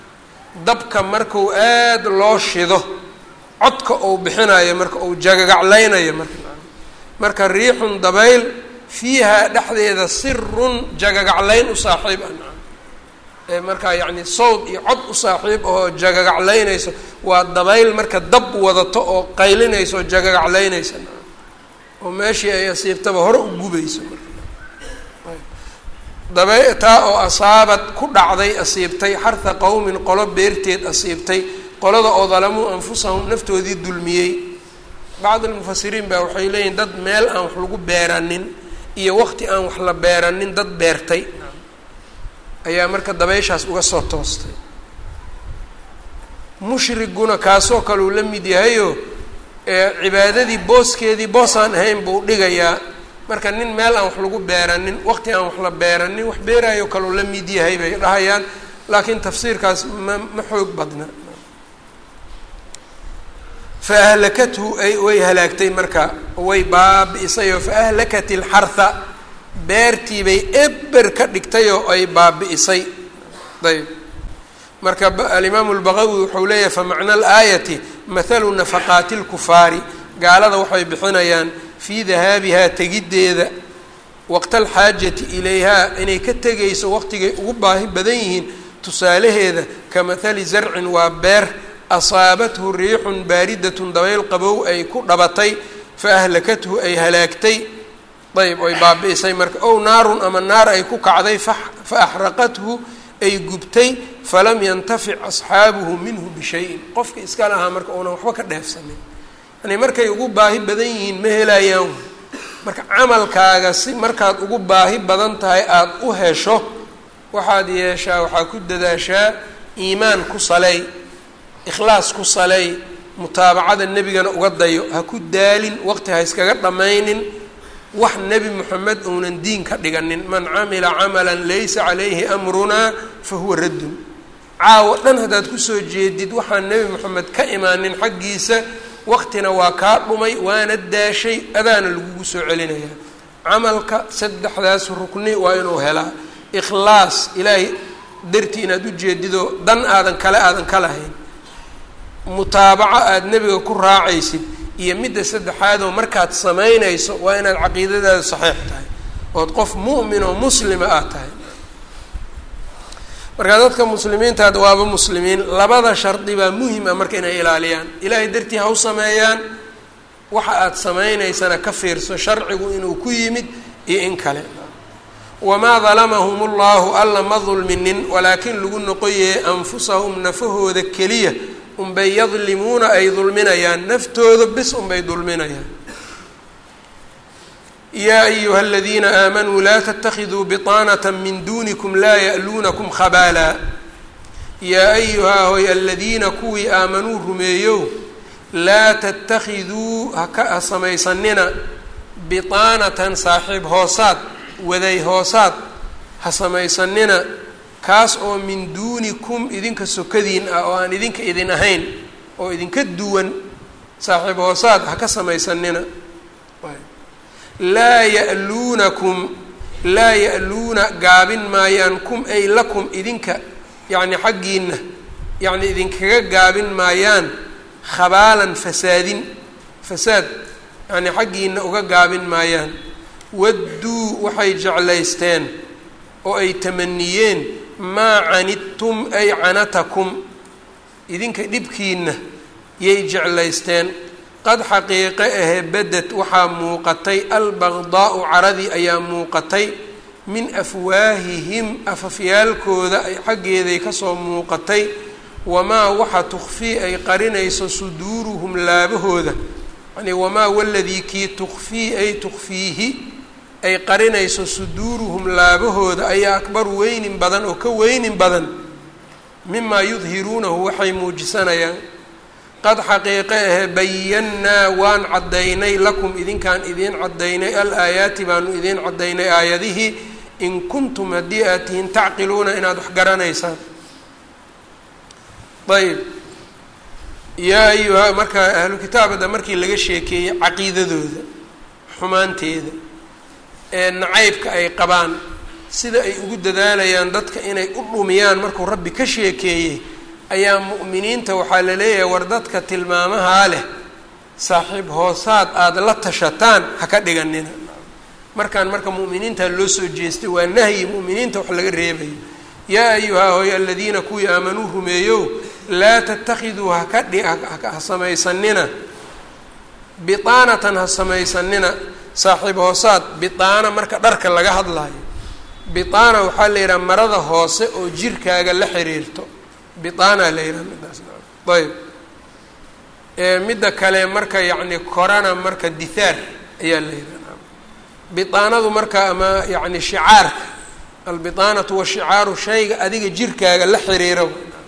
dabka marku aada loo shido codka uu bixinayo marka uu jagagaclaynayo marka marka riixun dabayl fiihaa dhexdeeda sirun jagagaclayn u saaxiib ah ee markaa yacni sawd iyo cod u saaxiib oo jagagaclaynayso waa dabayl marka dab wadato oo qaylinayso oo jagagaclaynaysa oo meeshii ay asiibtaba hore u gubayso dabe taa oo asaabad ku dhacday asiibtay xarha qowmin qolo beerteed asiibtay qolada oo dalamuu anfusahum naftoodii dulmiyey bacd almufasiriin baa waxay leeyihin dad meel aan wax lagu beeranin iyo waqti aan wax la beeranin dad beertay ayaa marka dabeyshaas uga soo toostay mushriguna kaasoo kale uu la mid yahayo cibaadadii booskeedii boosaan ahayn buu dhigayaa marka nin meel aan wax lagu beeranin waqti aan wax la beeranin wax beeraayo kaleu la mid yahay bay dhahayaan laakiin tafsiirkaas ma ma xoog badna fa ahlakathu ay way halaagtay marka way baabi'isay oo fa ahlakat ilxarha beertii bay eber ka dhigtay oo ay baabi'isay ayb marka alimaamu lbaqawi wuxuu leeyahay famacna alaayati mathalu nafaqaati lkufaari gaalada waxay bixinayaan fii dahaabihaa tegiddeeda waqta alxaajati ilayhaa inay ka tegayso waqtigay ugu baahi badan yihiin tusaalaheeda ka mathali zarcin waa beer asaabathu riixun baaridatun dabayl qabow ay ku dhabatay fa ahlakathu ay halaagtay ayb oy baabi'isay marka ow naarun ama naar ay ku kacday fa axraqathu ay gubtay falam yantafic asxaabuhu minhu bishayin qofka iska lahaa marka uunan waxba ka dheefsanin yani markay ugu baahi badan yihiin ma helayaan marka camalkaaga si markaad ugu baahi badan tahay aada u hesho waxaad yeeshaa waxaa ku dadaashaa iimaan ku saley ikhlaas ku saley mutaabacada nebigana uga dayo ha ku daalin waqti ha iskaga dhammaynin wax nebi moxamed uunan diin ka dhiganin man camila camalan laysa calayhi amrunaa fa huwa raddun caawo dhan haddaad kusoo jeedid waxaan nebi moxamed ka imaanin xaggiisa waqtina waa kaa dhumay waana daashay adaana lagugu soo celinayaa camalka saddexdaas rukni waa inuu helaa ikhlaas ilaahay dartii inaad u jeedido dan aadan kale aadan ka lahayn mutaabaco aada nebiga ku raacaysid iyo midda saddexaadoo markaad samaynayso waa inaad caqiidadaada saxiix tahay ood qof mu'min oo muslima aad tahay markaa dadka muslimiintaad waaba muslimiin labada shardi baa muhim ah marka inay ilaaliyaan ilaahay dartii ha u sameeyaan waxa aad samaynaysana ka fiirso sharcigu inuu ku yimid iyo in kale wamaa dalamahum ullahu alla ma dulminin walaakin lagu noqoyee anfusahum nafahooda keliya unbay yadlimuuna ay dulminayaan naftooda bis unbay dulminayaan yaa ayuha aladiina aamanuu laa tatakiduu biطaanata min dunikum laa ya'luunakum khabaala yaa ayuhaa hoy aladiina kuwii aamanuu rumeeyow laa tatakiduu haka ha samaysanina biطaanatan saaxiib hoosaad waday hoosaad ha samaysanina kaas oo min duunikum idinka sokadiin ah oo aan idinka idin ahayn oo idinka duwan saaxiib hoosaad ha ka samaysanina laa ya'luunakum laa ya'luuna gaabin maayaan kum ay lakum idinka yacni xaggiina yacni idinkaga gaabin maayaan khabaalan fasaadin fasaad yacni xaggiina uga gaabin maayaan wadduu waxay jeclaysteen oo ay tamaniyeen maa canidtum ay canatakum idinka dhibkiina yay jeclaysteen qad xaqiiqe ahe beded waxaa muuqatay albaqdaa'u caradii ayaa muuqatay min afwaahihim afafyaalkooda ay xaggeeday kasoo muuqatay wamaa waxa tukfii ay qarinayso suduuruhum laabahooda yani wamaa waladii kii tukfii ay tukfiihi ay qarinayso suduuruhum laabahooda ayaa akbar weynin badan oo ka weynin badan mimaa yudhiruunahu waxay muujisanayaan qad xaqiiqe ahe bayannaa waan caddaynay lakum idinkaan idiin caddaynay al-aayaati baanu idiin caddaynay aayadihii in kuntum haddii aad tihiin tacqiluuna inaad wax garanaysaan ayb yaa ayuha marka ahlu kitaabada markii laga sheekeeyey caqiidadooda xumaanteeda ee nacaybka ay qabaan sida ay ugu dadaalayaan dadka inay u dhumiyaan markuu rabbi ka sheekeeyey ayaa mu'miniinta waxaa la leeyahay war dadka tilmaamahaa leh saaxiib hoosaad aada la tashataan ha ka dhiganina markaan marka mu'miniinta loo soo jeestay waa nahyi mu'miniinta wax laga reebayo yaa ayuhaa hooy aladiina kuwii aamanuu rumeeyow laa tattakhiduu haka dhi ha samaysanina biaanatan ha samaysanina saaxiib hoosaad biaana marka dharka laga hadlaayo biaana waxaa la yidhaha marada hoose oo jirkaaga la xiriirto biaana la yidhaha midaas ayb midda kale marka yacni korana marka dithaar ayaa la yidhaha biaanadu marka ama yacni shicaarka albiaanatu washicaaru shayga adiga jirkaaga la xiriiro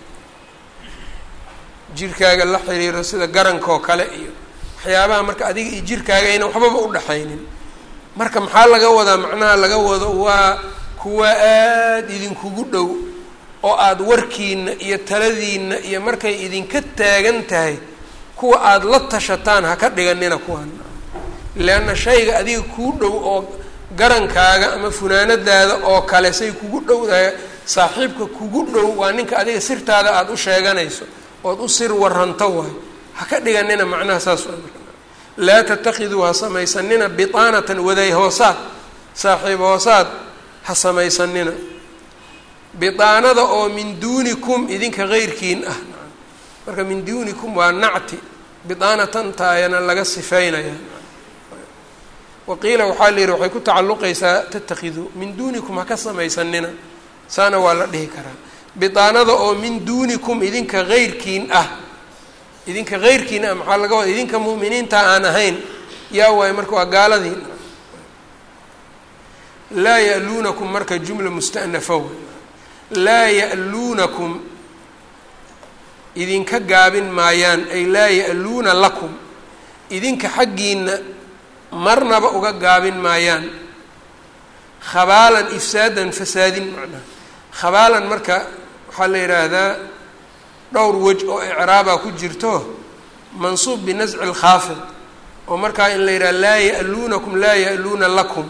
jirkaaga la xiriiro sida garanka oo kale iyo waxyaabaha marka adiga iyo jirkaaga ayna waxbaba udhaxaynin marka maxaa laga wadaa macnaha laga wado waa kuwa aada idinkugu dhow oo aada warkiina iyo taladiina iyo markay idinka taagan tahay kuwa aada la tashataan ha ka dhiganina kuwan leanna shayga adiga kuu dhow oo garankaaga ama funaanadaada oo kale say kugu dhowdahay saaxiibka kugu dhow waa ninka adiga sirtaada aada u sheeganayso ood u sir waranto waay ha ka dhiganina macnaha saas waa laa tatakiduu ha samaysanina biaanatan waday hoosaad saaxiib hoosaad ha samaysanina biaanada oo min duunikum idinka keyrkiin ah marka min duunikum waa nacti biaanatan taayana laga sifeynaya waqiila waxaa la yihi waxay ku tacalluqaysaa tatakiduu min duunikum ha ka samaysanina saana waa la dhihi karaa biaanada oo min duunikum idinka keyrkiin ah idinka keyrkiin ah maxaa laga wada idinka mu'miniinta aan ahayn yaa waayo marka waa gaaladii laa ya'luunakum marka jumla musta'nafa wey laa ya'luunakum idinka gaabin maayaan ay laa ya'luuna lakum idinka xaggiina marnaba uga gaabin maayaan khabaalan ifsaadan fasaadin macnaha khabaalan marka waxaa la yidhaahdaa dhowr wej oo icraabaa ku jirto mansuub binasci lkhaafid oo markaa in la yidhaha laa ya'luunakum laa ya'luuna lakum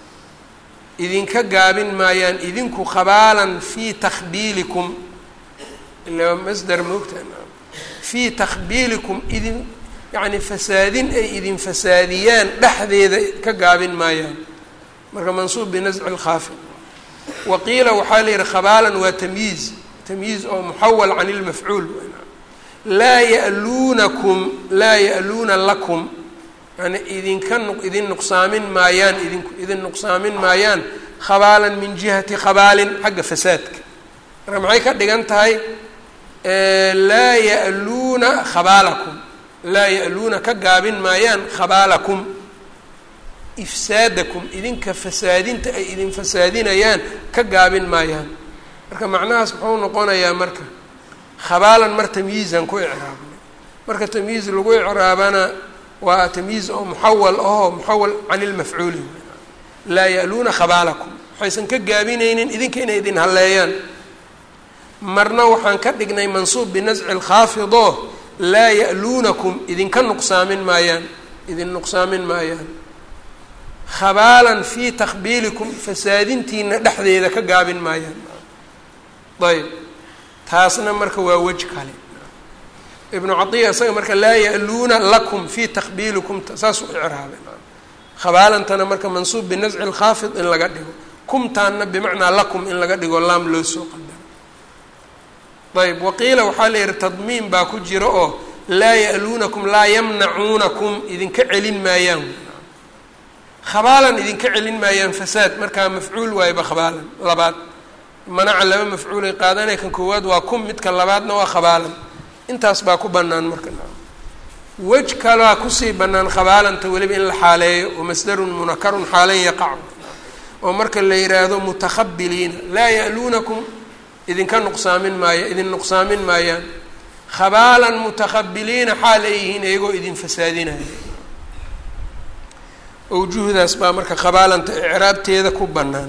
idinka gaabin maayaan idinku khabaalan fii takhbiilikum ila masdar moogta fii takhbiilikum idin yacni fasaadin ay idin fasaadiyaan dhexdeeda ka gaabin maayaan marka mansuub binasci lkhaafid wa qiila waxaa la yihi khabaalan waa tamyiiz tamyiiz oo muxawal can ilmafcuul laa ya'luunakum laa ya'luuna lakum yani idinka idin nuqsaamin maayaan idinku idin nuqsaamin maayaan khabaalan min jihati khabaalin xagga fasaadka marka maxay ka dhigan tahay laa ya'luuna khabaalakum laa ya'luuna ka gaabin maayaan khabaalakum ifsaadakum idinka fasaadinta ay idin fasaadinayaan ka gaabin maayaan marka macnahaas muxuu noqonayaa marka khabaalan mar tamyiizan ku icraabnay marka tamyiiz lagu icraabana waa tamyiiz oo muxawal ahoo muxawal can ilmafcuuli laa ya'luuna khabaalakum waxaysan ka gaabinaynin idinka inay idin halleeyaan marna waxaan ka dhignay mansuub binasci lkhaafido laa ya'luunakum idinka nuqsaamin maayaan idin nuqsaamin maayaan khabaalan fii takhbiilikum fasaadintiina dhexdeeda ka gaabin maayaan ayb taasna marka waa wej kale ibnu caiya isaga marka laa ya'luuna lakum fii takhbiilikum saasuu icraabay khabaalantana marka mansuub binasci lkhaafid in laga dhigo kumtaanna bimacnaa lakum in laga dhigo laam loo soo qadaro ayb waqiila waxaa la yihi tadmiin baa ku jira oo laa ya'luunakum laa yamnacuunakum idinka celin maayaan khabaalan idinka celin maayaan fasaad markaa mafcuul waayba khabaalan labaad manaca laba mafcuulay qaadanaya kan koowaad waa kum midka labaadna waa khabaalan intaas baa ku bannaan marka wej kalaa kusii bannaan khabaalanta weliba in la xaaleeyo oo masdarun munakarun xaalan yaqacu oo marka la yidhaahdo mutakhabbiliina laa ya'luunakum idinka nuqsaamin maaya idin nuqsaamin maayaan khabaalan mutakhabbiliina xaal ay yihiin iyagoo idin fasaadinaya awjuhdaas baa marka khabaalanta icraabteeda ku bannaan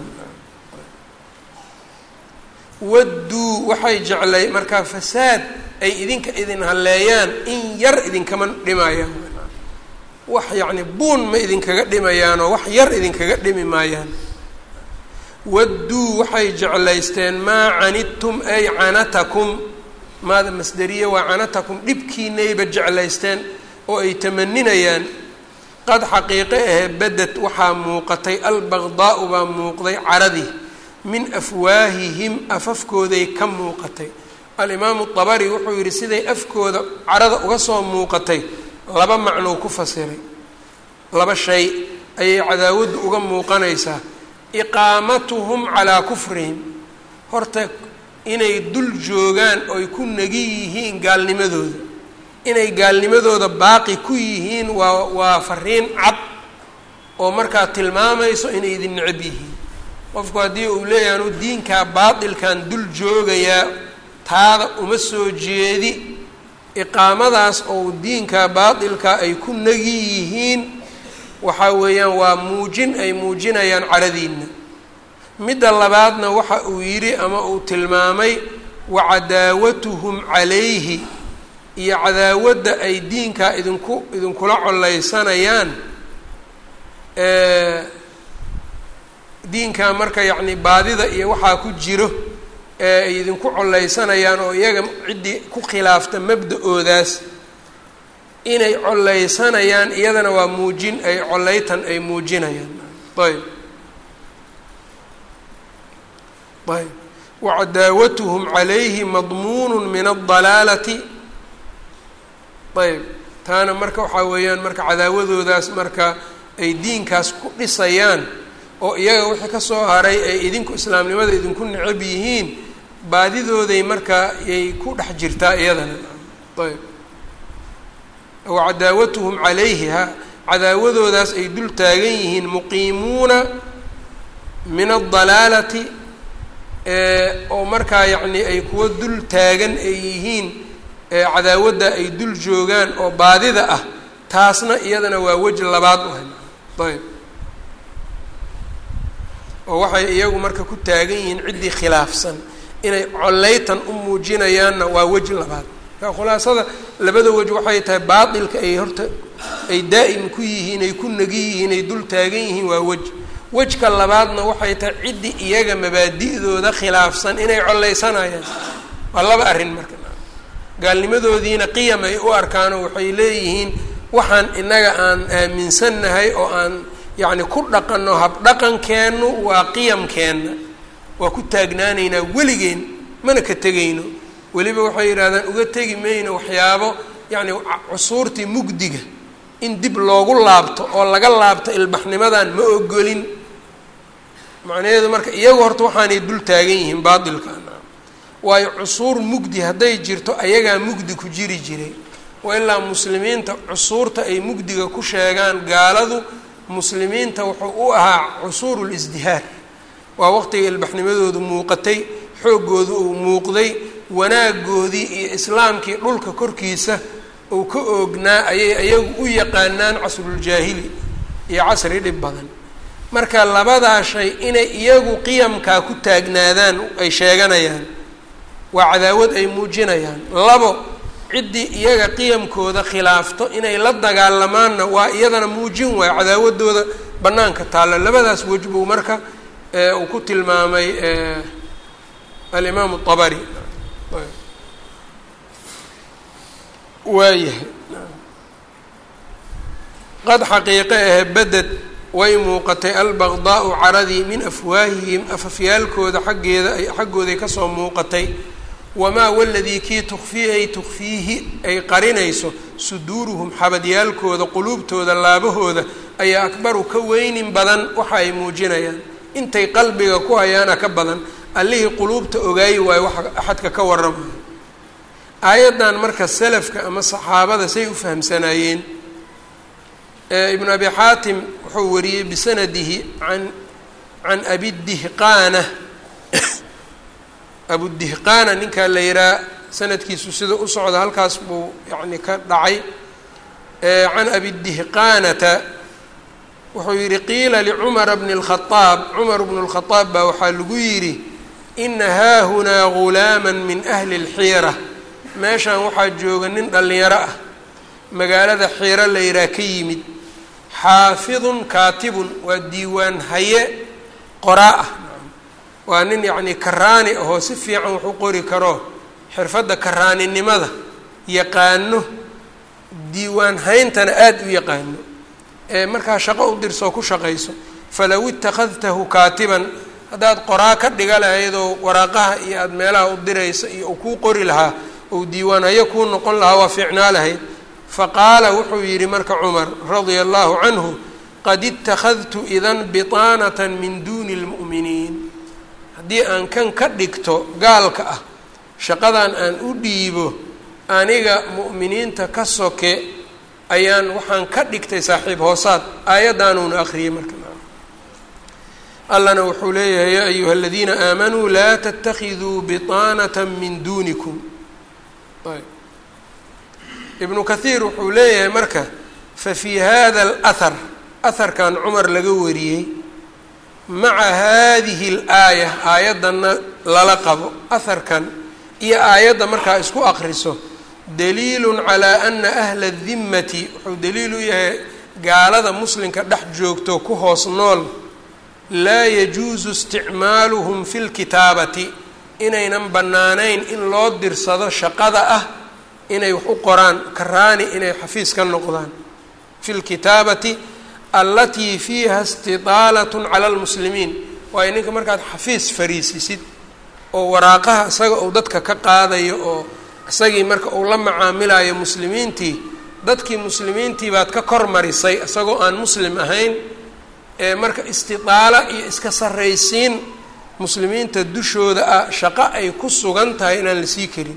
wadduu waxay jeclay markaa fasaad ay idinka idin halleeyaan in yar idinkama dhimayaan wax yacni buun ma idinkaga dhimayaanoo wax yar idinkaga dhimi maayaan wadduu waxay jeclaysteen maa canidtum ay canatakum maada masderiye waa canatakum dhibkiinayba jeclaysteen oo ay tamaninayaan qad xaqiiqe ahee badad waxaa muuqatay albaqdaau baa muuqday caradii min afwaahihim afafkooday ka muuqatay alimaamu dabari wuxuu yidhi siday afkooda carada uga soo muuqatay laba macnou ku fasiray laba shay ayay cadaawaddu uga muuqanaysaa iqaamatuhum calaa kufrihim horta inay dul joogaan oy ku negi yihiin gaalnimadooda inay gaalnimadooda baaqi ku yihiin waa waa fariin cad oo markaa tilmaamayso inay idin necab yihiin qofku haddii uu leeyahay anu diinkaa baatilkan dul joogayaa taada uma soo jeedi iqaamadaas oo diinkaa baatilka ay ku negi yihiin waxaa weeyaan waa muujin ay muujinayaan caradiinna midda labaadna waxa uu yidhi ama uu tilmaamay wa cadaawatuhum calayhi iyo cadaawadda ay diinkaa idinku idinkula collaysanayaan diinkaa marka yacni baadida iyo waxaa ku jiro ee ay idinku collaysanayaan oo iyaga ciddii ku khilaafta mabda-oodaas inay collaysanayaan iyadana waa muujin ay collaytan ay muujinayaan ayb ayb wacadaawatuhum calayhi madmuunu min aldalaalati ayb taana marka waxaa weeyaan marka cadaawadoodaas marka ay diinkaas ku dhisayaan oo iyaga wixii ka soo haray ay idinku islaamnimada idinku necab yihiin baadidooday marka yay ku dhex jirtaa iyadana ayb wacadaawatuhum calayhi ha cadaawadoodaas ay dul taagan yihiin muqiimuuna min aldalaalati oo markaa yacni ay kuwa dul taagan ay yihiin cadaawadda ay dul joogaan oo baadida ah taasna iyadana waa weji labaad u hay ayb oo waxay iyagu marka ku taagan yihiin ciddii khilaafsan inay collaytan u muujinayaanna waa weji labaad marka khulaasada labada wej waxay tahay baatilka ay horta ay daa'im ku yihiin ay ku negi yihiin ay dul taagan yihiin waa wej wejka labaadna waxay tahay ciddii iyaga mabaadi'dooda khilaafsan inay collaysanayaan waa laba arrin marka gaalnimadoodiina qiyam ay u arkaanoo waxay leeyihiin waxaan innaga aan aaminsannahay oo aan yacni ku dhaqanno habdhaqankeennu waa qiyamkeenna waa ku taagnaanaynaa weligeen mana ka tegayno weliba waxay yidhahdaan uga tegi mayno waxyaabo yacni cusuurtii mugdiga in dib loogu laabto oo laga laabto ilbaxnimadan ma ogolin macnaheedu marka iyagu horta waxaanay dul taagan yihiin baatilkan waayo cusuur mugdi hadday jirto ayagaa mugdi ku jiri jiray wa ilaa muslimiinta cusuurta ay mugdiga ku sheegaan gaaladu muslimiinta wuxuu u ahaa cusuuru lisdihaar waa waqtiga ilbaxnimadoodu muuqatay xooggoodu uu muuqday wanaagoodii iyo islaamkii dhulka korkiisa uu ka oognaa ayay ayagu u yaqaanaan casruljaahili iyo casri dhib badan marka labadaa shay inay iyagu qiyamkaa ku taagnaadaan ay sheeganayaan waa cadaawad ay muujinayaan labo ciddii iyaga qiyamkooda khilaafto inay la dagaalamaanna waa iyadana muujin waayo cadaawadooda bannaanka taalla labadaas wej buu marka uu ku tilmaamay alimaamu abari waayahay qad xaqiiqe ahe beded way muuqatay albaqdaau caradii min afwaahihim afafyaalkooda xaggeeda ay xaggooday kasoo muuqatay wamaa waladii kii tukfii ay tukfiihi ay qarinayso suduuruhum xabadyaalkooda quluubtooda laabahooda ayaa akbaru ka weynin badan waxa ay muujinayaan intay qalbiga ku hayaana ka badan allihii quluubta ogaayi waayo waxa axadka ka warramayo aayaddan marka salafka ama saxaabada say u fahamsanaayeen ibnu abi xaatim wuxuu wariyey bisanadihi an can abidihqaana abudihqaana ninkaa la yihaha sanadkiisu sida u socda halkaas buu yani ka dhacay can abidihqaanata wuxuu yihi qiila licumara bni اlkhaaab cumar bnu اlkhaaab baa waxaa lagu yidhi ina haahunaa gulaama min ahli اlxiira meeshan waxaa jooga nin dhallinyaro ah magaalada xiiro la yihaha ka yimid xaafidun kaatibun waa diiwaan haye qoraa ah waa nin yacni karaani ahoo si fiican wax u qori karo xirfadda karaaninimada yaqaano diiwaan hayntana aada u yaqaano ee markaa shaqo u dirsoo ku shaqayso falow ittakhadtahu kaatiban haddaad qoraa ka dhiga lahaydoo waraaqaha iyo aada meelaha u diraysa iyo uu kuu qori lahaa ou diiwaanhayo kuu noqon lahaa waa fiicnaa lahayd faqaala wuxuu yidhi marka cumar radia allahu canhu qad ittakhadtu idan bitaanatan min duuni lmu'miniin haddii aan kan ka dhigto gaalka ah shaqadan aan u dhiibo aniga mu'miniinta ka soke ayaan waxaan ka dhigtay saaxiib hoosaad aayadaanuuna akhriyey marka allana wuxuu leeyahay yaa ayuha aladiina aamanuu laa tattakhiduu bitaanata min duunikum ibnu kathiir wuxuu leeyahay marka fa fii hada alahar aharkan cumar laga wariyey maca hadihi alaaya aayaddanna lala qabo aharkan iyo aayadda markaa isku aqriso daliilun calaa ana ahla dimmati wuxuu daliil u yahay gaalada muslimka dhex joogto ku hoos nool laa yajuusu isticmaaluhum fi lkitaabati inaynan bannaanayn in loo dirsado shaqada ah inay wax u qoraan karaani inay xafiis ka noqdaan fi lkitaabati allatii fiiha istitaalatun cala lmuslimiin waayo ninka markaad xafiis fariisisid oo waraaqaha isaga uu dadka ka qaadayo oo isagii marka uu la macaamilayo muslimiintii dadkii muslimiintii baad ka kor marisay isagoo aan muslim ahayn ee marka istitaala iyo iska sarraysiin muslimiinta dushooda ah shaqo ay ku sugan tahay inaan la sii karin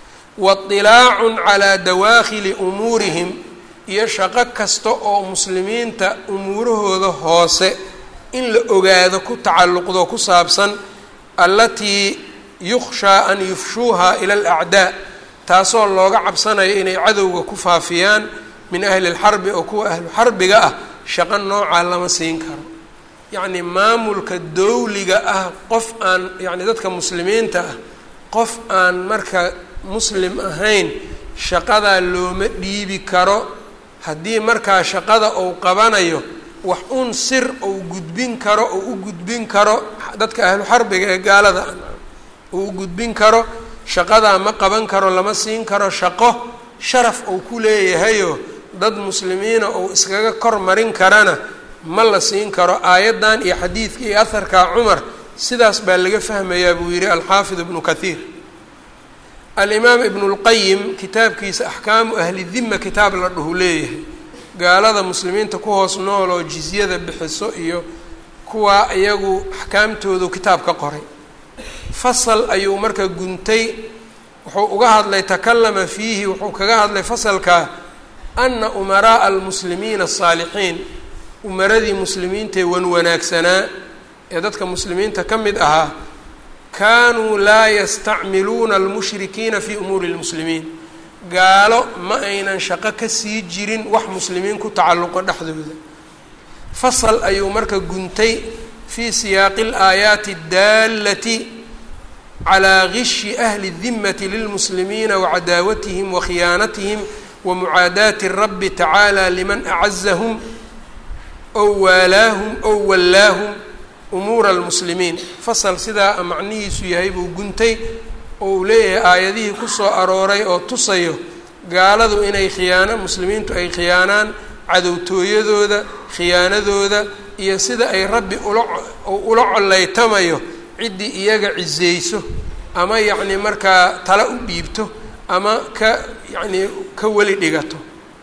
wailaacun calaa dawaakhili umuurihim iyo shaqo kasta oo muslimiinta umuurahooda hoose in la ogaado ku tacalluqdo ku saabsan allatii yukhshaa an yufshuuha ila alacdaa taasoo looga cabsanayo inay cadowga ku faafiyaan min ahli lxarbi oo kuwa ahlu xarbiga ah shaqo noocaa lama siin karo yacni maamulka dowliga ah qof aan yacni dadka muslimiinta ah qof aan marka muslim ahayn shaqadaa looma dhiibi karo haddii markaa shaqada uu qabanayo wax un sir uu gudbin karo uu u gudbin karo dadka ahlu xarbiga ee gaalada uu u gudbin karo shaqadaa ma qaban karo lama siin karo shaqo sharaf uu ku leeyahayo dad muslimiina uu iskaga kor marin karana ma la siin karo aayaddan iyo xadiidka iyo aharka cumar sidaas baa laga fahmayaa buu yihi alxaafid ibnu kathiir alimaam ibnu lqayim kitaabkiisa axkaamu ahli dima kitaab la dhuhu leeyahay gaalada muslimiinta ku hoos nool oo jizyada bixiso iyo kuwaa iyagu axkaamtoodu kitaab ka qoray fasal ayuu marka guntay wuxuu uga hadlay takalama fiihi wuxuu kaga hadlay fasalka ana umaraa'a almuslimiina asaalixiin umaradii muslimiintae wan wanaagsanaa ee dadka muslimiinta ka mid ahaa kaanuu laa yastacmiluuna almushrikiina fii umuuri lmuslimiin gaalo ma aynan shaqo ka sii jirin wax muslimiin ku tacalluqo dhexdooda fasal ayuu marka guntay fii siyaaqi alaayaati addaalati calaa gishi ahli dimmati lilmuslimiina wacadaawatihim wakhiyaanatihim wamucaadaati rabbi tacaala liman acazahum ow waalaahum ow wallaahum umuura almuslimiin fasal sidaa macnihiisu yahay buu guntay oo uu leeyahay aayadihii kusoo arooray oo tusayo gaaladu inay khiyaano muslimiintu ay khiyaanaan cadowtooyadooda khiyaanadooda iyo sida ay rabbi ula ula collaytamayo ciddii iyaga ciseyso ama yacni markaa tala u dhiibto ama ka yacnii ka weli dhigato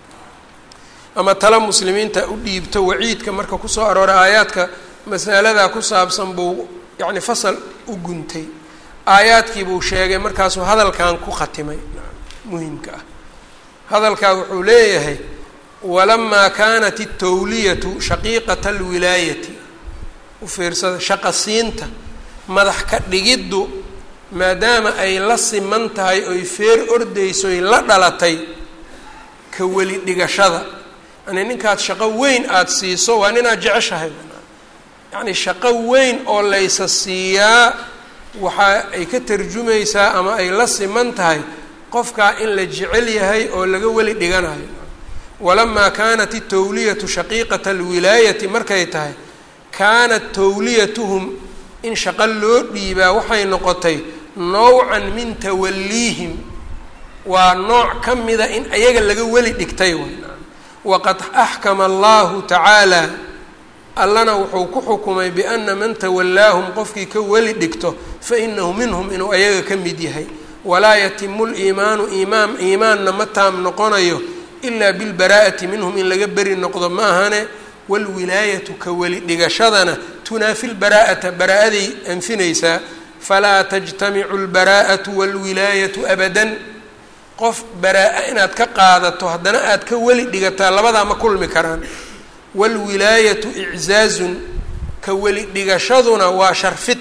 ama tala muslimiinta u dhiibto waciidka marka kusoo arooray aayaadka masaladaa ku saabsan buu yacni fasal u guntay aayaadkii buu sheegay markaasuu hadalkan ku khatimay muhimka ah hadalkaa wuxuu leeyahay walamaa kaanat itawliyatu shaqiiqata alwilaayati u fiirsada shaqa siinta madax ka dhigiddu maadaama ay la siman tahay oy feer ordayso oy la dhalatay ka weli dhigashada yani ninkaad shaqo weyn aada siiso waa ninaad jeceshahay yacni shaqo weyn oo laysa siiyaa waxa ay ka tarjumaysaa ama ay la siman tahay qofkaa in la jecel yahay oo laga weli dhiganayo walamaa kaanat itawliyatu shaqiiqata alwilaayati markay tahay kaanat tawliyatuhum in shaqo loo dhiibaa waxay noqotay nawcan min tawaliihim waa nooc ka mida in ayaga laga weli dhigtay waqad axkama allahu tacaala allana wuxuu ku xukumay biana man tawallaahum qofkii ka weli dhigto fainahu minhum inuu ayaga ka mid yahay walaa yatimu liimaanu iimaan iimaanna ma taam noqonayo ilaa bilbaraa'ati minhum in laga beri noqdo ma ahane waalwilaayatu ka weli dhigashadana tunaafi lbaraa'ata baraa-aday anfinaysaa falaa tajtamicu lbaraa'atu waalwilaayatu abadan qof baraa-a inaad ka qaadato haddana aad ka weli dhigataa labadaa ma kulmi karaan waalwilaayatu iczaazun ka weli dhigashaduna waa sharfid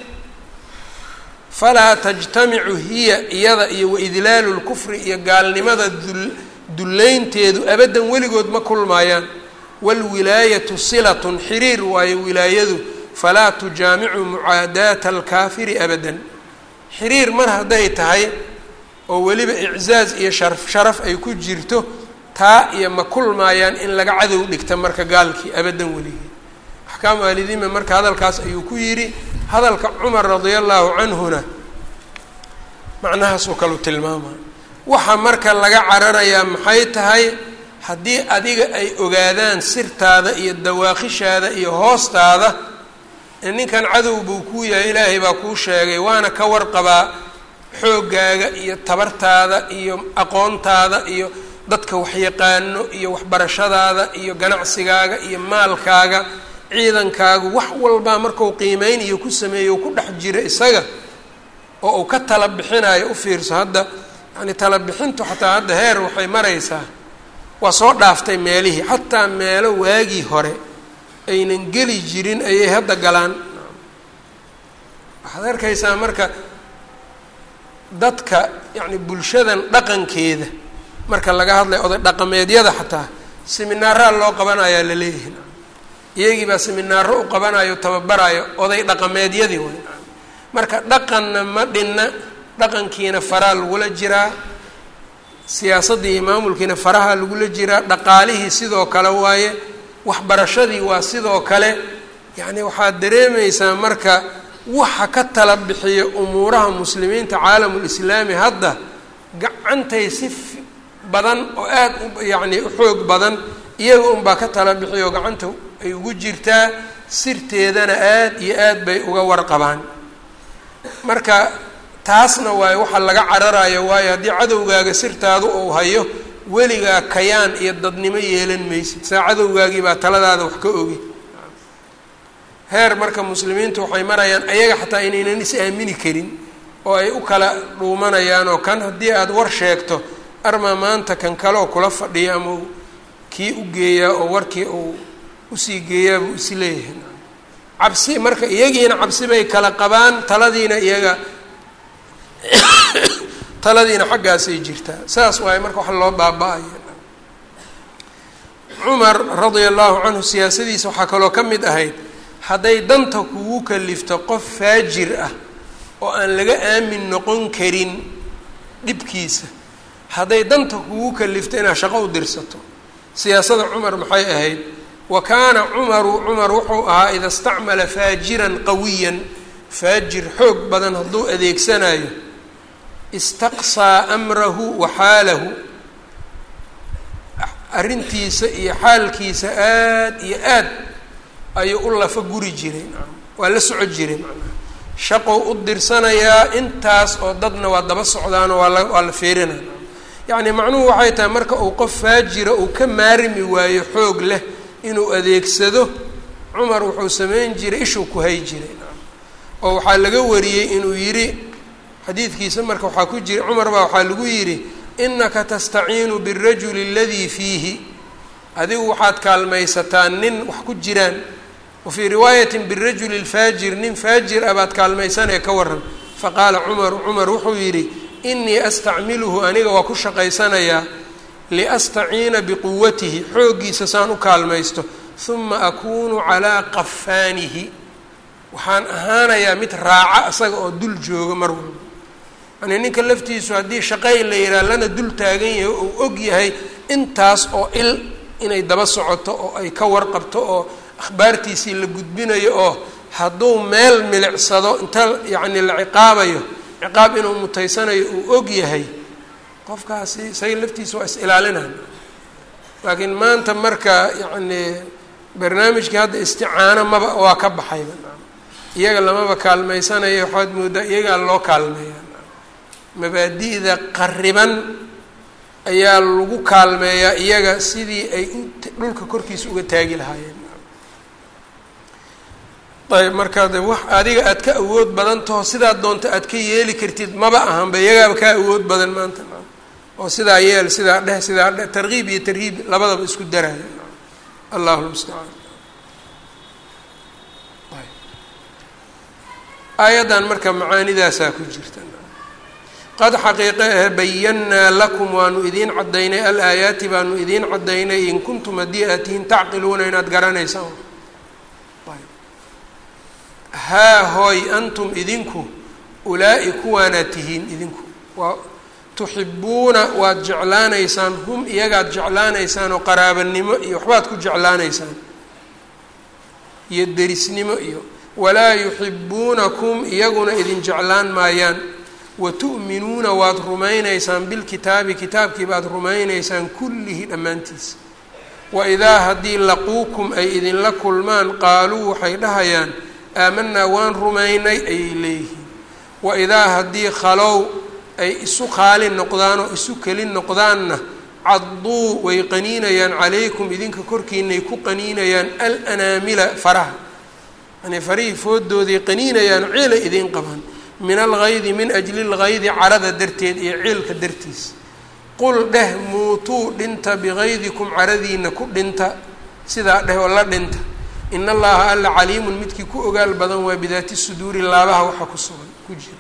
falaa tajtamicu hiya iyada iyo waidlaalu lkufri iyo gaalnimada dul dullaynteedu abaddan weligood ma kulmaayaan waalwilaayatu silatun xiriir waayo wilaayadu falaa tujaamicu mucaadaata alkaafiri abadan xiriir mar hadday tahay oo weliba iczaaz iyo sharaf sharaf ay ku jirto taa iyo ma kulmaayaan in laga cadow dhigta marka gaalkii abaddan weligii axkaamu ahlidima marka hadalkaas ayuu ku yidhi hadalka cumar radia allahu canhuna macnahaasoo kaleu tilmaamaya waxa marka laga cararayaa maxay tahay haddii adiga ay ogaadaan sirtaada iyo dawaaqishaada iyo hoostaada ninkan cadow buu kuu yahay ilaahay baa kuu sheegay waana ka warqabaa xooggaaga iyo tabartaada iyo aqoontaada iyo dadka waxyaqaano iyo waxbarashadaada iyo ganacsigaaga iyo maalkaaga ciidankaagu wax walbaa markau qiimeyn iyo ku sameeyo ku dhex jira isaga oo uu ka tala bixinayo u fiirso hadda yani tala bixintu xataa hadda heer waxay maraysaa waa soo dhaaftay meelihii xataa meelo waagii hore aynan geli jirin ayay hadda galaan waxaad arkaysaa marka dadka yacni bulshadan dhaqankeeda marka laga hadlayo oday dhaqameedyada xataa seminaaraa loo qabanayaa la leeyahay iyagii baa seminaaro u qabanayo tababarayo oday dhaqameedyadii way marka dhaqanna ma dhinna dhaqankiina faraa lagula jiraa siyaasaddii iyo maamulkiina faraha lagula jiraa dhaqaalihii sidoo kale waaye waxbarashadii waa sidoo kale yacni waxaad dareemaysaa marka waxa ka tala bixiya umuuraha muslimiinta caalamulislaami hadda gacantay si badan oo aada u yacni u xoog badan iyaga unbaa ka tala bixiya oo gacanta ay ugu jirtaa sirteedana aada iyo aad bay uga warqabaan marka taasna waayo waxaa laga cararayo waayo haddii cadowgaaga sirtaadu uu hayo weligaa kayaan iyo dadnimo yeelan maysid saa cadowgaagii baa taladaada wax ka ogi heer marka muslimiintu waxay marayaan ayaga xataa inaynan is aamini karin oo ay u kala dhuumanayaan oo kan haddii aada war sheegto armaa maanta kan kaleoo kula fadhiya ama kii u geeyaa oo warkii uu usii geeyaa buu is leeyahay cabsi marka iyagiina cabsi bay kala qabaan taladiina iyaga taladiina xaggaasay jirtaa saas waaye marka wax loo baaba-aya cumar radia allahu canhu siyaasadiisa waxaa kaloo ka mid ahayd hadday danta kugu kalifto qof faajir ah oo aan laga aamin noqon karin dhibkiisa hadday danta kugu kalifto inaad shaqo u dirsato siyaasada cumar maxay ahayd wa kaana cumaru cumar wuxuu ahaa ida istacmala faajiran qawiyan faajir xoog badan hadduu adeegsanayo istaqsaa amrahu wa xaalahu arrintiisa iyo xaalkiisa aada iyo aad ayuu u lafa guri jiray waa la soco jiray macnaha shaqou u dirsanayaa intaas oo dadna waa daba socdaanoo waa la waa la feerinaya yacni macnuhu waxay tahay marka uu qof faajira uu ka maarmi waayo xoog leh inuu adeegsado cumar wuxuu sameyn jiray ishuu ku hay jiray oo waxaa laga wariyey inuu yidhi xadiidkiisa marka waxaa ku jira cumar baa waxaa lagu yidhi inaka tastaciinu birajuli aladii fiihi adigu waxaad kaalmaysataa nin wax ku jiraan wa fii riwaayatin birajuli lfaajir nin faajir ah baad kaalmaysanee ka waran faqaala cumaru cumar wuxuu yidhi inii astacmiluhu aniga waa ku shaqaysanayaa liastaciina biquwatihi xooggiisa saan u kaalmaysto huma akuunu calaa qafaanihi waxaan ahaanayaa mid raaca isaga oo dul jooga mar walba yani ninka laftiisu haddii shaqay la yidhaha lana dul taagan yahay oo uu og yahay intaas oo il inay daba socoto oo ay ka warqabto oo akhbaartiisii la gudbinayo oo hadduu meel milicsado inta yacni la ciqaabayo ciqaab inuu mutaysanayo uu og yahay qofkaasi isaga laftiisa waa is ilaalinaya laakiin maanta marka yacni barnaamijkii hadda isticaano maba waa ka baxayba iyaga lamaba kaalmaysanayo waxaad moodaa iyagaa loo kaalmeeya mabaadi'da qariban ayaa lagu kaalmeeyaa iyaga sidii ay dhulka korkiisa uga taagi lahaayeen ayb markaa de wax adiga aad ka awood badan taho sidaa doonta aad ka yeeli kartid maba ahanba iyagaaba kaa awood badan maanta oo sidaa yeel sidaa dheh sidaa dheh tarkiib iyo tarhiib labadaba isku daraya allahu lmustacaan aayaddan marka macaanidaasaa ku jirta qad xaqiiqe ah bayannaa lakum waanu idiin caddaynay alaayaati baanu idiin caddaynay in kuntum haddii aad tihiin tacqiluuna inaad garanaysaan haa hooy antum idinku ulaa'i kuwaanaad tihiin idinku waa tuxibuuna waad jeclaanaysaan hum iyagaad jeclaanaysaan oo qaraabanimo iyo waxbaad ku jeclaanaysaan iyo derisnimo iyo walaa yuxibuunakum iyaguna idin jeclaan maayaan wa tu'minuuna waad rumaynaysaan bilkitaabi kitaabkii baad rumaynaysaan kullihi dhammaantiisa wa idaa haddii laquukum ay idinla kulmaan qaaluu waxay dhahayaan aamanaa waan rumaynay ayay leeyihiin wa idaa haddii khalow ay isu qaali noqdaan oo isu keli noqdaanna cadduu way qaniinayaan calaykum idinka korkiinay ku qaniinayaan alanaamila faraha yani farihii foodooday qaniinayaan ciilay idiin qabaan min algaydi min ajli lgaydi carada darteed iyo ciilka dartiis qul dheh muutuu dhinta bigaydikum caradiina ku dhinta sidaa dheh oo la dhinta in allaha alla caliimun midkii ku ogaal badan waa bidaati suduuri laabaha waxa ku sugan ku jira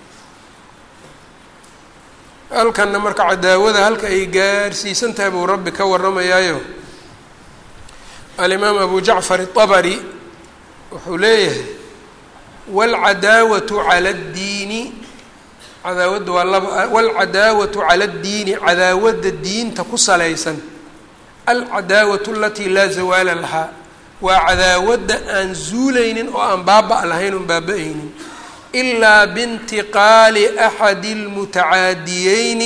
halkanna marka cadaawada halka ay gaarsiisan tahay buu rabbi ka warramayaayo alimaam abu jacfar الطabri wuxuu leeyahay wاlcadaawatu calى اddiini cadaawadda waa laba wاlcadaawatu calى اddiini cadaawadda diinta ku salaysan alcadaawatu alatii laa zawaala lahaa waa cadaawadda aan zuulaynin oo aan baaba' lahayn oon baaba-aynin ilaa biintiqaali axadi اlmutacaadiyeyni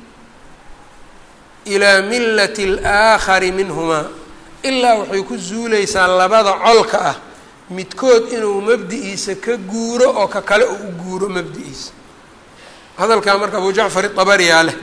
ilaa milati اlaakhari minhumaa ilaa waxay ku zuuleysaa labada colka ah midkood inuu mabdi'iisa ka guuro oo ka kale uu u guuro mabdi'iisa hadalkaa marka abu jacfar iطabariyaa leh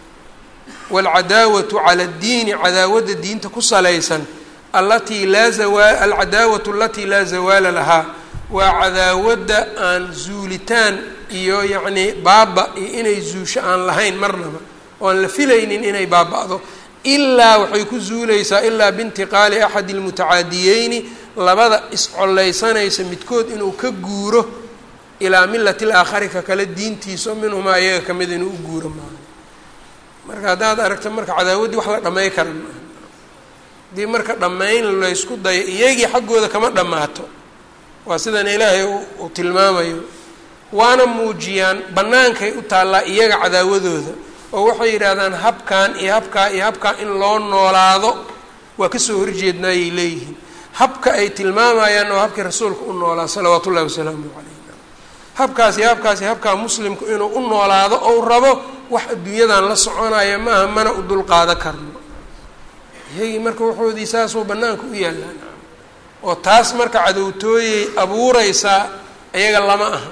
wاlcadaawatu cala اddiini cadaawadda diinta ku salaysan alatii laa zawaa alcadaawatu alatii laa zawaala lahaa waa cadaawadda aan zuulitaan iyo yacnii baaba iyo inay zuusho aan lahayn marnaba oo aan la filaynin inay baaba'do ilaa waxay ku zuuleysaa ilaa biintiqaali axadi اlmutacaadiyeyni labada iscollaysanaysa midkood inuu ka guuro ilaa milati laakhari ka kale diintiisa minhumaa iyaga ka mid inuu u guuro maaha marka haddaad aragto marka cadaawaddii wax la dhamay kara maaha haddii marka dhammayn laysku dayo iyagii xaggooda kama dhammaato waa sidan ilaahay uu tilmaamayo waana muujiyaan bannaankay u taallaa iyaga cadaawadooda oo waxay yidhaahdaan habkan iyo habkaa iyo habkaa in loo noolaado waa kasoo horjeednaayay leeyihiin habka ay tilmaamayaan oo habkii rasuulka u noolaa salawaatu ullahi wasalaamu calayh habkaas iyo habkaas iyo habkaa muslimku inuu u noolaado ou rabo wax adduunyadan la soconaya maaha mana u dulqaado karno iyagii marka waxoodii saasuu bannaanka u yaallaan oo taas marka cadowtooyay abuureysaa iyaga lama aha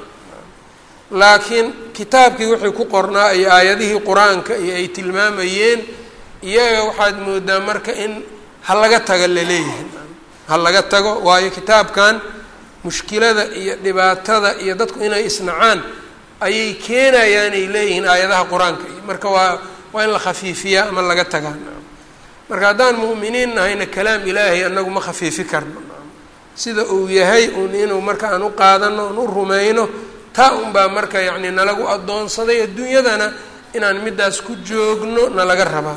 laakiin kitaabkii wixii ku qornaa iyo aayadihii qur-aanka iyo ay tilmaamayeen iyaga waxaad moodaa marka in ha laga taga laleeyahay ha laga tago waayo kitaabkan mushkilada iyo dhibaatada iyo dadku inay isnacaan ayay keenayaan ay leeyihiin aayadaha qur-aanka iyo marka waa waa in la khafiifiyaa ama laga tagaa marka haddaan mu'miniin nahayna kalaam ilaahay anagu ma khafiifi karno sida uu yahay un inuu marka aan u qaadano on u rumayno taa unbaa marka yacni nalagu addoonsaday adduunyadana inaan middaas ku joogno nalaga rabaa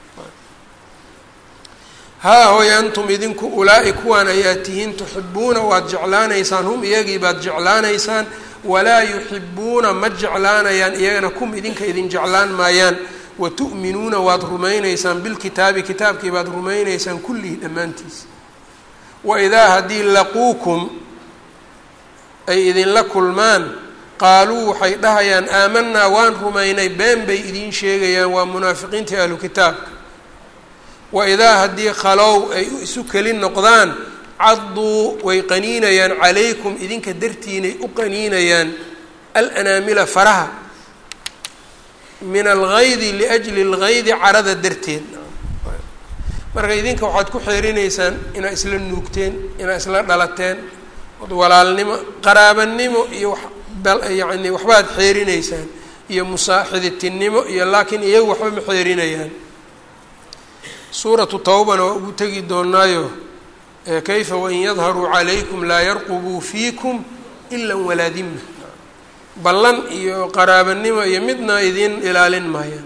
haa hooy antum idinku ulaa'i kuwaan ayaa tihiin tuxibuuna waad jeclaanaysaan hum iyagii baad jeclaanaysaan walaa yuxibuuna ma jeclaanayaan iyagana kum idinka idin jeclaan maayaan wa tu'minuuna waad rumaynaysaan bilkitaabi kitaabkii baad rumaynaysaan kullihii dhammaantiisa wa idaa haddii laquukum ay idinla kulmaan qaaluu waxay dhahayaan aamanaa waan rumaynay been bay idiin sheegayaan waa munaafiqiintii ahlu kitaabka wa idaa haddii khalow ay isu keli noqdaan cadduu way qaniinayaan calaykum idinka dartiinay u qaniinayaan alanaamila faraha min algaydi liajli اlgaydi carada darteed marka idinka waxaad ku xeerinaysaan inaad isla nuugteen inaad isla dhalateen od walaalnimo qaraabanimo iyo yani waxbaad xeerinaysaan iyo musaaxiditinimo iyo laakiin iyagu waxba ma xeerinayaan suuratu tawbana waa ugu tegi doonaayo kayfa wain yadharuu calaykum laa yarqubuu fiikum ila walaa dima ballan iyo qaraabanimo iyo midna idiin ilaalin maayaan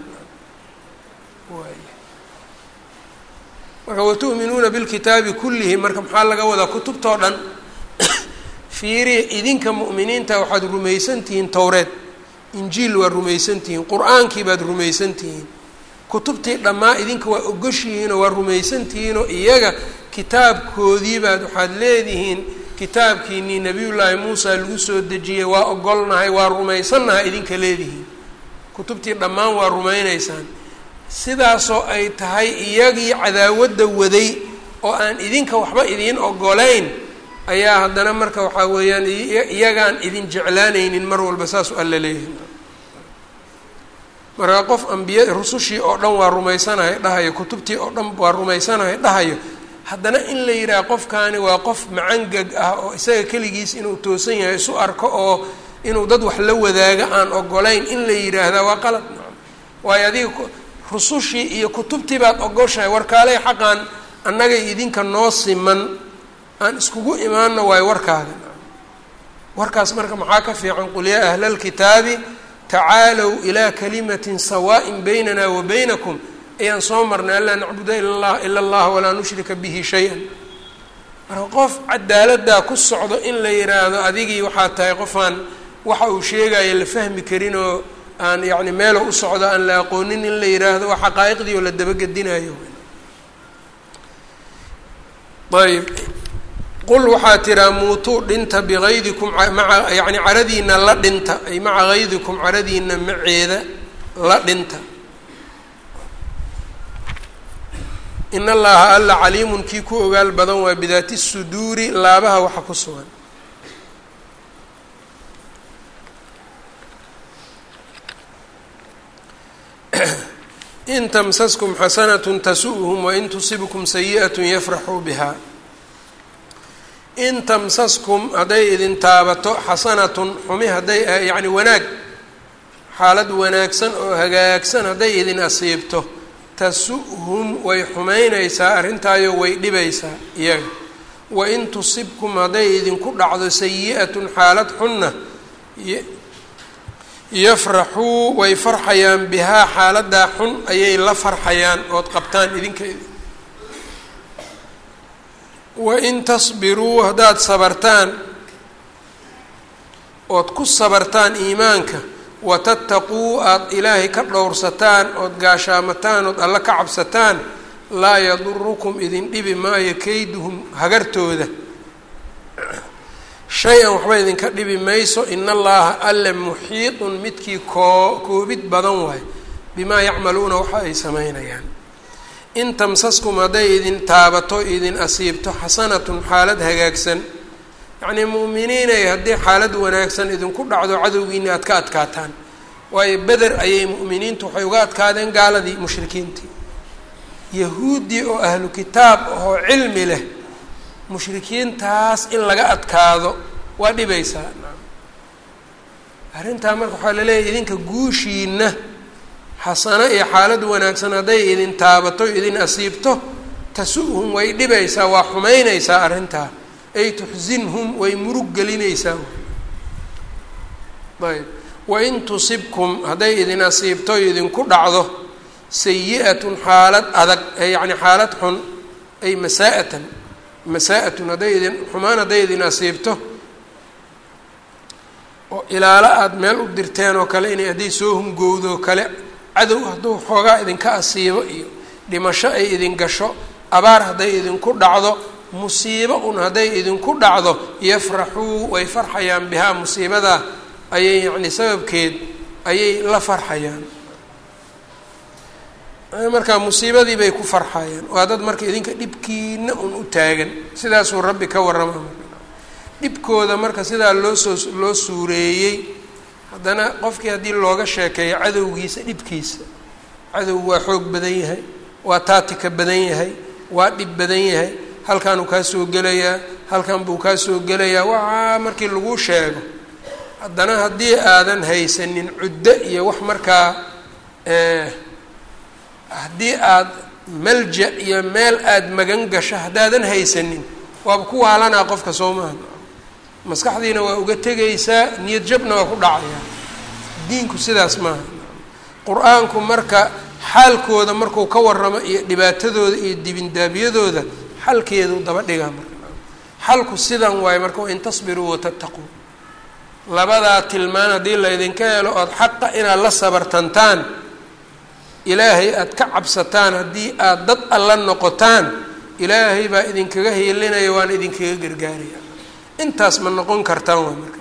marka watu'minuuna bilkitaabi kullihi marka maxaa laga wadaa kutubtao dhan fiiriya idinka mu'miniinta waxaad rumaysan tihiin towreed injiil waad rumaysan tihiin qur-aankii baad rumaysan tihiin kutubtii dhammaa idinka waa ogoshihiinoo waa rumaysan tihiinoo iyaga kitaabkoodii baad waxaad leedihiin kitaabkiinii nebiyullaahi muusa lagu soo dejiyey waa ogolnahay waa rumaysannahay idinka leedihiin kutubtii dhammaan waa rumaynaysaan sidaasoo ay tahay iyagii cadaawadda waday oo aan idinka waxba idiin ogolayn ayaa haddana marka waxaa weeyaan iyagaan idin jeclaanaynin mar walba saas alla leeyahay marka qof ambiya rusushii oo dhan waa rumaysanahay dhahayo kutubtii oo dhan waa rumaysanahay dhahayo haddana in la yidhaha qofkaani waa qof macangag ah oo isaga keligiis inuu toosan yahay isu arko oo inuu dad wax la wadaago aan ogolayn in la yidhaahdaa waa qalad waayo adiga rusushii iyo kutubtii baad ogoshahay warkaaley xaqaan annagay idinka noo siman aan iskugu imaano waayo warkaaga warkaas marka maxaa ka fiican qul yaa ahla alkitaabi tacaalow ilaa kalimatin sawaaءin baynana wa baynakum ayaan soo marnay anlaa nacbuda ila ila allah walaa nushrika bihi shay-an marka qof cadaaladdaa ku socdo in la yidhaahdo adigii waxaa tahay qofaan waxa uu sheegayo la fahmi karin oo aan yacni meelo u socdo aan la aqoonin in la yidhaahdo waa xaqaa'iqdii oo la dabagedinayo ayb qul waxaa tiraa muutuu dhinta bikaydikum maa yani caradiina la dhinta ay maca kaydikum caradiina maceeda la dhinta in allaha alla caliimun kii ku ogaal badan waa bidaati suduuri laabaha waxa ku sugan in tamsaskum xasanatun tasu'hum wain tusibkum sayi'at yafraxuu biha in tamsaskum hadday idin taabato xasanatun xumi hadday yacni wanaag xaalad wanaagsan oo hagaagsan hadday idin asiibto tasu-hum way xumaynaysaa arrintaayo way dhibaysaa iyaga wain tusibkum hadday idinku dhacdo sayi-atun xaalad xunna yafraxuu way farxayaan bihaa xaaladaa xun ayay la farxayaan ood qabtaan idinkeeda wain tasbiruu haddaad sabartaan ood ku sabartaan iimaanka watattaquu aada ilaahay ka dhowrsataan ood gaashaamataan ood alla ka cabsataan laa yadurukum idin dhibi maayo kayduhum hagartooda shay-an waxba idinka dhibi mayso in allaha alle muxiiطun midkii koo koobid badan waay bimaa yacmaluuna waxa ay samaynayaan in tamsaskum hadday idin taabato idin asiibto xasanatun xaalad hagaagsan yacnii mu'miniinay haddii xaalad wanaagsan idinku dhacdo cadowgiina aad ka adkaataan waayo beder ayay mu'miniintu waxay uga adkaadeen gaaladii mushrikiintii yahuuddii oo ahlu kitaab oo cilmi leh mushrikiintaas in laga adkaado waa dhibaysaa arrintaa marka waxaa laleeyahay idinka guushiina xasano iyo xaalad wanaagsan hadday idin taabato idin asiibto tasu-hum way dhibaysaa waa xumaynaysaa arrintaa ay tuxsinhum way murug gelinaysaa ayb wain tusibkum hadday idin asiibto idinku dhacdo sayi-atun xaalad adag yacni xaalad xun ay masaa-atan masaa-atun hadday idin xumaan hadday idin asiibto oo ilaalo aada meel u dirteen oo kale inay hadday soo hungowdo kale cadow hadduu xoogaa idinka asiibo iyo dhimasho ay idin gasho abaar hadday idinku dhacdo musiibo un hadday idinku dhacdo yafraxuu way farxayaan bihaa musiibadaa ayay yacni sababkeed ayay la farxayaan markaa musiibadii bay ku farxayaan waa dad marka idinka dhibkiina un u taagan sidaasuu rabbi ka warrama dhibkooda marka sidaa loo soo loo suureeyey haddana qofkii haddii looga sheekeeyo cadowgiisa dhibkiisa cadow waa xoog badan yahay waa taatika badan yahay waa dhib badan yahay halkaanuu kaa soo gelayaa halkan buu kaa soo gelayaa waxaa markii lagu sheego haddana haddii aadan haysanin cuddo iyo wax markaa haddii aad malja iyo meel aada magan gasho haddaadan haysanin waaba ku waalanaa qofka soo maaha maskaxdiina waa uga tegaysaa niyad jabna waa ku dhacayaa diinku sidaas maaha qur-aanku marka xaalkooda markuu ka warramo iyo dhibaatadooda iyo dibindaabyadooda xalkeedu daba dhigaa marka xalku sidan waayo marka wain tasbiruu watattaquu labadaa tilmaan haddii laydinka helo ood xaqa inaad la sabartantaan ilaahay aada ka cabsataan haddii aada dad alla noqotaan ilaahay baa idinkaga hiilinaya waana idinkaga gargaaraya intaas ma noqon kartaan waa marka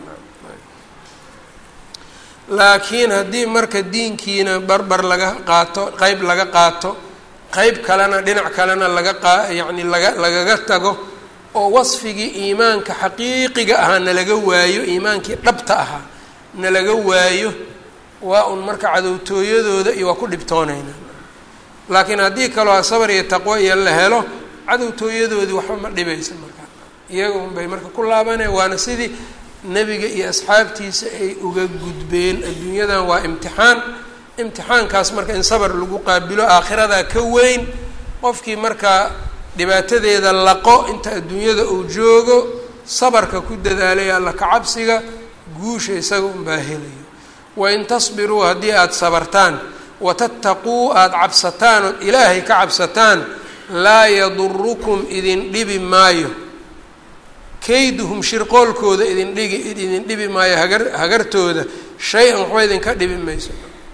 laakiin haddii marka diinkiina barbar laga qaato qeyb laga qaato qeyb kalena dhinac kalena laga qaa yacni laga lagaga tago oo wasfigii iimaanka xaqiiqiga ahaa nalaga waayo iimaankii dhabta ahaa nalaga waayo waa un marka cadowtooyadooda iyo waa ku dhibtoonayna laakiin haddii kaloo sabar iyo taqwo iyo la helo cadowtooyadoodii waxba ma dhibaysa markaa iyaga un bay marka ku laabanaya waana sidii nebiga iyo asxaabtiisa ay uga gudbeen adduunyadan waa imtixaan imtixaankaas marka in sabar lagu qaabilo aakhiradaa ka weyn qofkii markaa dhibaatadeeda laqo inta adduunyada uu joogo sabarka ku dadaalay alla kacabsiga guusha isaga unbaa helayo wain tasbiruu haddii aada sabartaan watattaquu aada cabsataan ood ilaahay ka cabsataan laa yadurukum idin dhibi maayo kayduhum shirqoolkooda idin dhigi idin dhibi maayo hagar hagartooda shay-an waxba idinka dhibi mayso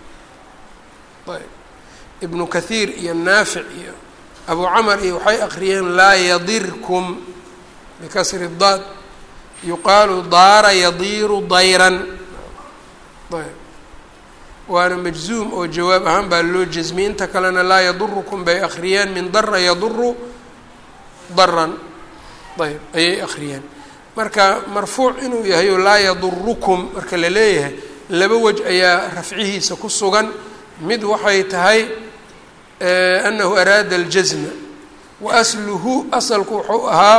ayb ibnu kathiir iyo naafic iyo abu camar iyo waxay akriyeen laa yadirkum bikasri daad yuqaalu daara yadiiru dayran ayb waana majzuum oo jawaab ahaan baa loo jasmiyey inta kalena laa yadurukum bay akriyeen min dara yaduru daran ayb ayay akriyeen marka marfuuc inuu yahay oo laa yadurukum marka la leeyahay laba wej ayaa rafcihiisa ku sugan mid waxay tahay anahu araada aljazma wa asluhu asalku wuxuu ahaa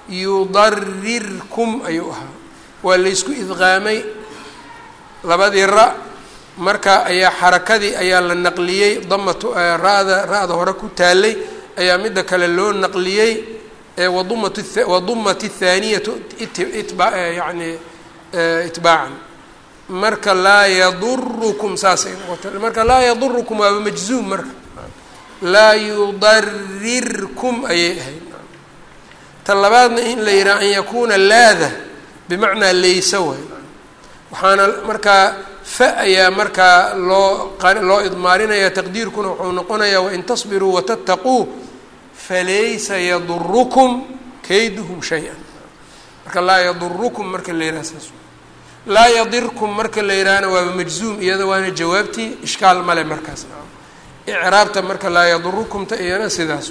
yudarirkum ayuu ahaa waa laysku idqaamay labadii ra marka ayaa xarakadii ayaa la naqliyey damatu ra-da ra-da hore ku taalay ayaa midda kale loo naqliyey wadumat wadumat athaaniyatu itba yani itbaacan marka laa yadurukum saasay noqota marka laa yadurukum waaba majzuum marka laa yudarirkum ayay ahayd ta labaadna in la yidhaha an yakuuna laada bimacnaa laysa way waxaana markaa fa ayaa markaa loo loo idmaarinaya taqdiirkuna wuxuu noqonayaa wain tasbiruu watattaquu falaysa yadurukum kayduhum shay-an marka laa yadurukum marka la yidhaha saas laa yadirkum marka la yidhahana waaba majzuum iyada waana jawaabtii ishkaal male markaas icraabta marka laa yadurukumta iyana sidaas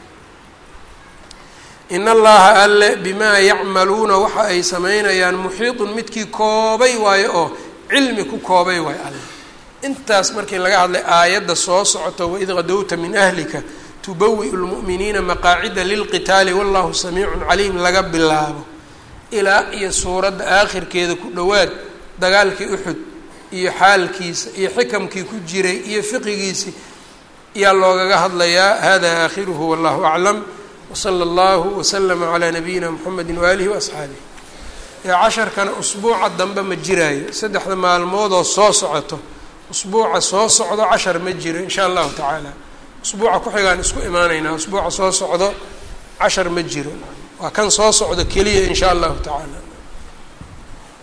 in allaha alle bimaa yacmaluuna waxa ay samaynayaan muxiidun midkii koobay waayo oo cilmi ku koobay waayo alle intaas markii laga hadlay aayadda soo socoto waid qadowta min ahlika tubawi-u lmu'miniina maqaacida lilqitaali wallahu samiicun caliim laga bilaabo ilaa iyo suuradda aakhirkeeda ku dhowaad dagaalkii uxud iyo xaalkiisa iyo xikamkii ku jiray iyo fiqigiisii ayaa loogaga hadlayaa hada aakhiruhu wallahu aclam wsala allahu waslama calaa nabiyina mxamedi waaalihi waasxaabih ee casharkana usbuuca dambe ma jiraayo saddexda maalmoodoo soo socoto usbuuca soo socdo cashar ma jiro insha allahu tacaala usbuuca ku-xigaan isku imaanaynaa usbuuca soo socdo cashar ma jiro waa kan soo socdo keliya in sha allahu tacaala